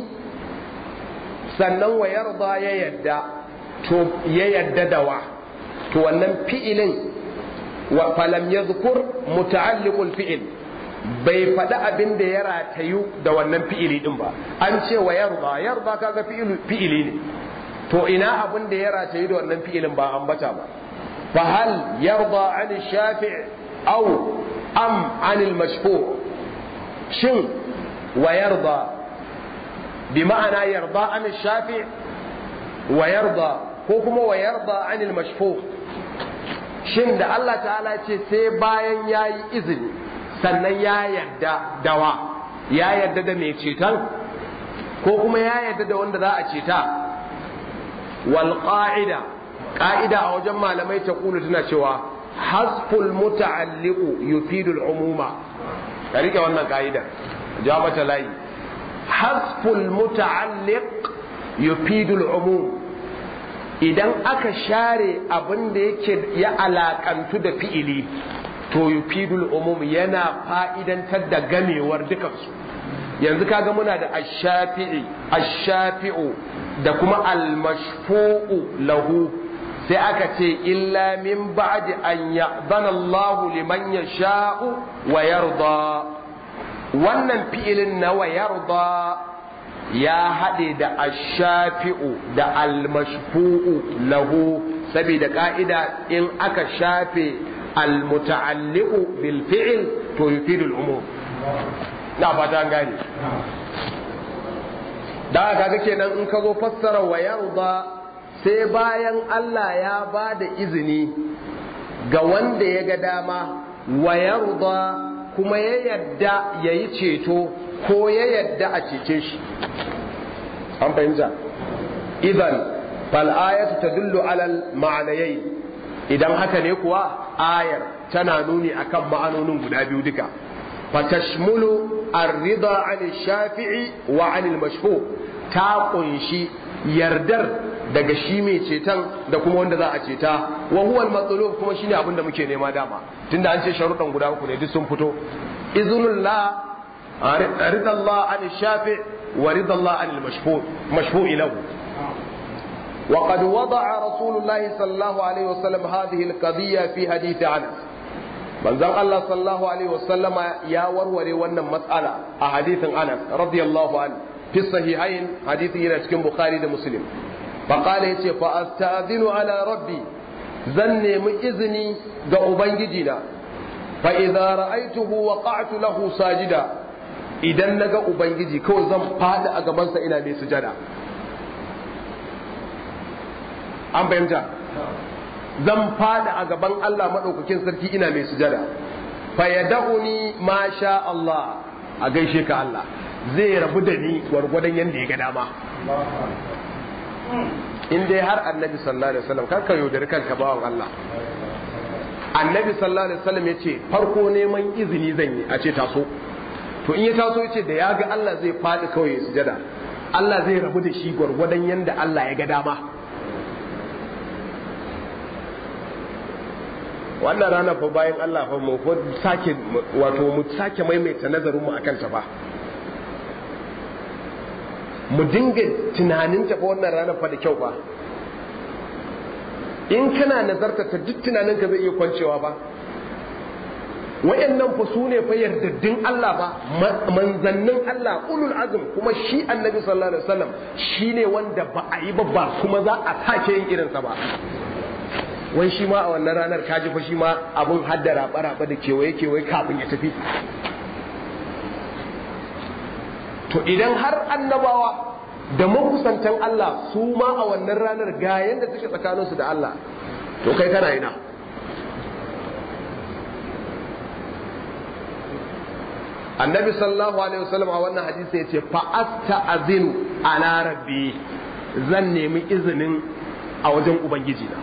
sannan wa yarda ya yadda to ya yadda da wa to wannan fi'ilin wa falam yadhkur muta'alliqul fi'l bai faɗi abin da ya ratayu da wannan fi'ili din ba an ce wa yarda yarda kaga fi'ili ne to ina abin da ya ratayu da wannan fi'ilin ba ambata ba fa hal yarda an shafi' aw am an al mashfu' shin wa yarda bi ma'ana yarda an shafi' wa yarda ko kuma wa yarda an al mashfu' shin da Allah ta'ala ce sai bayan yayi izini sannan ya yarda dawa ya yarda da mai ceton ko kuma ya yarda da wanda za a ceta wal qa'ida qa'ida a wajen malamai ta kulu tana cewa hasful muta'alliqu yufidu al umuma ka rike wannan qa'ida ja mata layi hasful muta'alliq yufidul umum idan aka share abin da yake ya alakantu da fi'ili to yufidul umum yana fa'idantar da gamewar dukansu yanzu kaga muna da ash-shafi'i ash-shafi'u da kuma al-mashfu'u lahu sai aka ce illa min ba'di an ya'dana Allahu liman yasha'u wa yarda wannan fi'ilin na wa yarda ya haɗe da ash-shafi'u da al-mashfu'u lahu saboda ka'ida in aka shafe al-muta'alliqu bil fi'l to yufidu al-umum na fata gane da kaga kenan in ka zo fassara wa yarda sai bayan Allah ya ba da izini ga wanda ya ga dama wa yarda kuma ya yadda ya yi ceto ko ya yadda a cece shi an fahimta idan fal'ayatu ta dullu alal ma'anayai idan haka ne kuwa ayar tana nuni akan ma'anonin guda biyu duka fatashmulu ar-rida 'anil shafi'i wa 'anil mashfu ta kunshi yardar daga shi mai ceton da kuma wanda za a ceta wa huwa al-matlub kuma shine abin da muke nema dama tunda an ce sharuɗan guda uku ne duk sun fito iznullah ridallah an shafi wa ridallah an al-mashfu mashfu lahu وقد وضع رسول الله صلى الله عليه وسلم هذه القضية في حديث عنه manzon Allah sallallahu alaihi wasallama ya warware wannan matsala a hadithin Anas radiyallahu anhu fi sahihain hadithi yana cikin Bukhari da Muslim fa qala yace fa asta'dhinu ala rabbi zan nemi izini ga ubangiji na fa idza ra'aytuhu waqa'tu lahu sajida idan naga ubangiji kawai zan fadi a gaban sa ina mai sujada an fahimta zan fada a gaban Allah maɗaukakin sarki ina mai sujada fa yad'uni ma sha Allah a gaishe ka Allah zai rabu da ni gwargwadon yanda ya ga dama in dai har annabi sallallahu alaihi wasallam kar ka yaudari kanka bawan Allah annabi sallallahu alaihi wasallam yace farko neman izini zan yi a ce taso to in ya taso yace da ya ga Allah zai fadi kawai ya sujada Allah zai rabu da shi gwargwadon yanda Allah ya ga dama wannan rana fa bayan Allah fa mu sake wato mu sake maimaita nazarin mu akan ta ba mu dinga tunanin ta fa wannan rana fa da kyau ba in kana nazarta ta duk tunanin ka zai iya kwancewa ba wayannan fa su ne fa yardaddin Allah ba manzannin Allah ulul azm kuma shi annabi sallallahu alaihi wasallam shine wanda ba a yi ba ba kuma za a sake yin irinsa ba wai shi ma a wannan ranar kaji fa shi ma abun hadda raba-raba da kewaye-kewaye kafin ya tafi to idan har annabawa da makusantan Allah su ma a wannan ranar ga yanda suke tsakaninsu da Allah to kai kana ina annabi sallallahu alaihi wasallam a wannan hadisi ya ce fa asta'zinu ala rabbi zan nemi izinin a wajen ubangiji na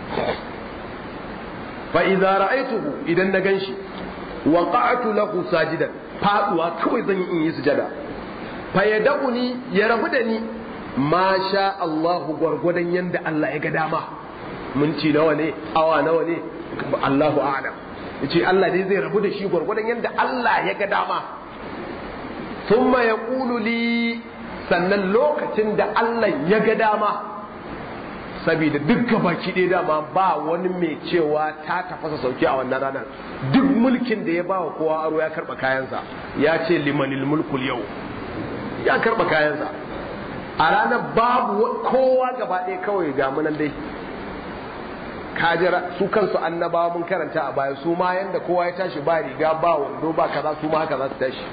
fa idza ra'aytuhu idan na ganshi waqa'tu lahu sajidan faduwa kawai zan yi in yi sujada fa yad'uni ya rabu da ni ma sha Allahu gwargwadon yanda Allah ya ga dama minti nawa ne awa nawa ne Allahu a'lam yace Allah dai zai rabu da shi gwargwadon yanda Allah ya ga dama thumma yaqulu li sannan lokacin da Allah ya ga dama saboda duk gabaki ɗaya dama ba wani mai cewa ta tafasa sauki a wannan ranar duk mulkin da ya ba wa kowa aro ya karɓa kayansa ya ce limanil mulkul yau ya karɓa kayansa a ranar babu kowa gaba ɗaya kawai ga munan dai kajira su kansu annabawa mun karanta a baya su ma yanda kowa ya tashi ba riga ba wando ba kaza su ma haka za su tashi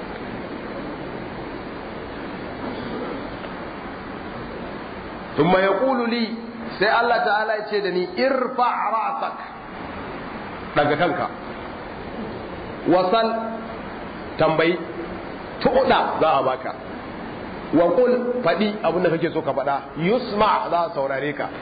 ثم يقول لي sai Allah ta'ala ya ce da ni irfa rasak daga kanka wasal tambayi tuɗa za a baka wa qul faɗi abinda kake so ka faɗa yusma za a saurare ka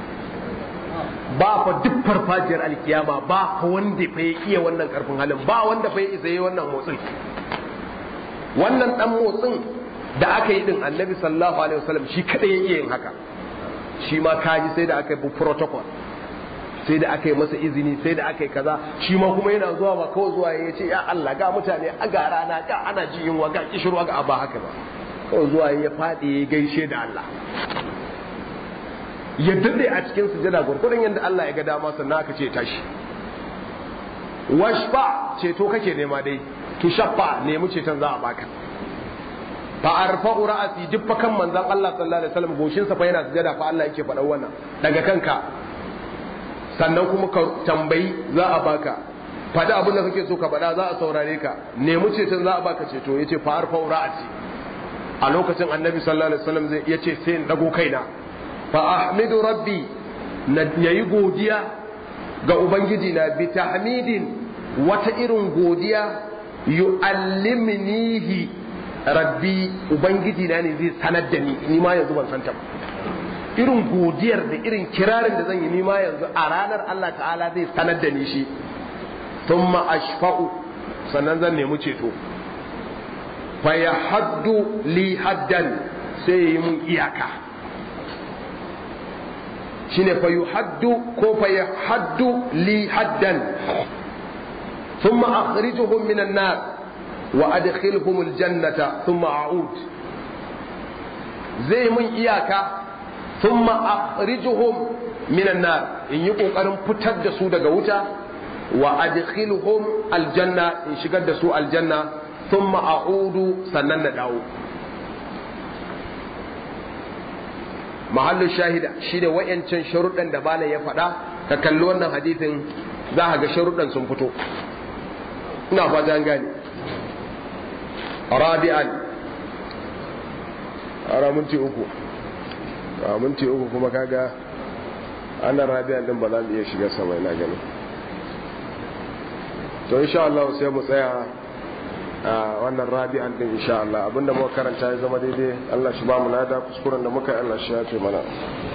ba fa duk farfajiyar alkiyama ba fa wanda fa ya iya wannan karfin halin ba wanda fa ya isa yi wannan motsin wannan dan motsin da aka yi din annabi sallallahu alaihi wasallam shi kada ya iya yin haka shi ma kaji sai da aka yi protocol sai da aka yi masa izini sai da aka yi kaza shi ma kuma yana zuwa ba kawai zuwa ya ce ya Allah ga mutane a ga rana ga ana ji yunwa ga kishirwa ga ba haka ba kawai zuwa ya faɗi ya gaishe da Allah ya dade a cikin sujada gurgurdan yadda Allah ya ga dama sannan aka ce tashi washfa ceto kake nema dai tu shaffa nemi ceton za a baka fa arfa'u ra'asi duk fa kan manzon Allah sallallahu alaihi wasallam goshin sa fa yana sujada fa Allah yake faɗa wannan daga kanka sannan kuma ka tambayi za a baka faɗi abin da kake so ka faɗa za a saurare ka nemi ceton za a baka ceto yace fa arfa'u ra'asi a lokacin annabi sallallahu alaihi wasallam zai yace sai in dago kaina fa ahmidu rabbi na yayi godiya ga ubangiji na bi tahmidin wata irin godiya yu'allimnihi rabbi ubangiji na ne zai sanar da ni ni ma yanzu ban san ta ba irin godiyar da irin kirarin da zan yi ni ma yanzu a ranar Allah ta'ala zai sanar da ni shi thumma ashfa'u sannan zan nemi ceto fa yahaddu li haddan sai yi mun iyaka shine fa yuhaddu ko fa yahaddu li haddan thumma akhrijuhum minan nar wa adkhilhum aljannata thumma a'ud zai mun iyaka thumma akhrijuhum minan nar in yi kokarin fitar da su daga wuta wa adkhilhum aljanna in shigar da su aljanna thumma a'udu sannan na dawo mahallu shahida shi da wayancan sharuɗan da bala ya faɗa ka kalli wannan hadithin za ka ga sharuɗan sun fito ina fata an gane rabi'an ara minti uku a minti uku kuma kaga ana rabi'an din ba za mu iya shiga sama ina gani to insha Allah sai mu tsaya a wannan rabi'an din insha Allah abinda muka karanta ya zama daidai Allah shi ba mu nada kuskuren da muka yi Allah shi ya ce mana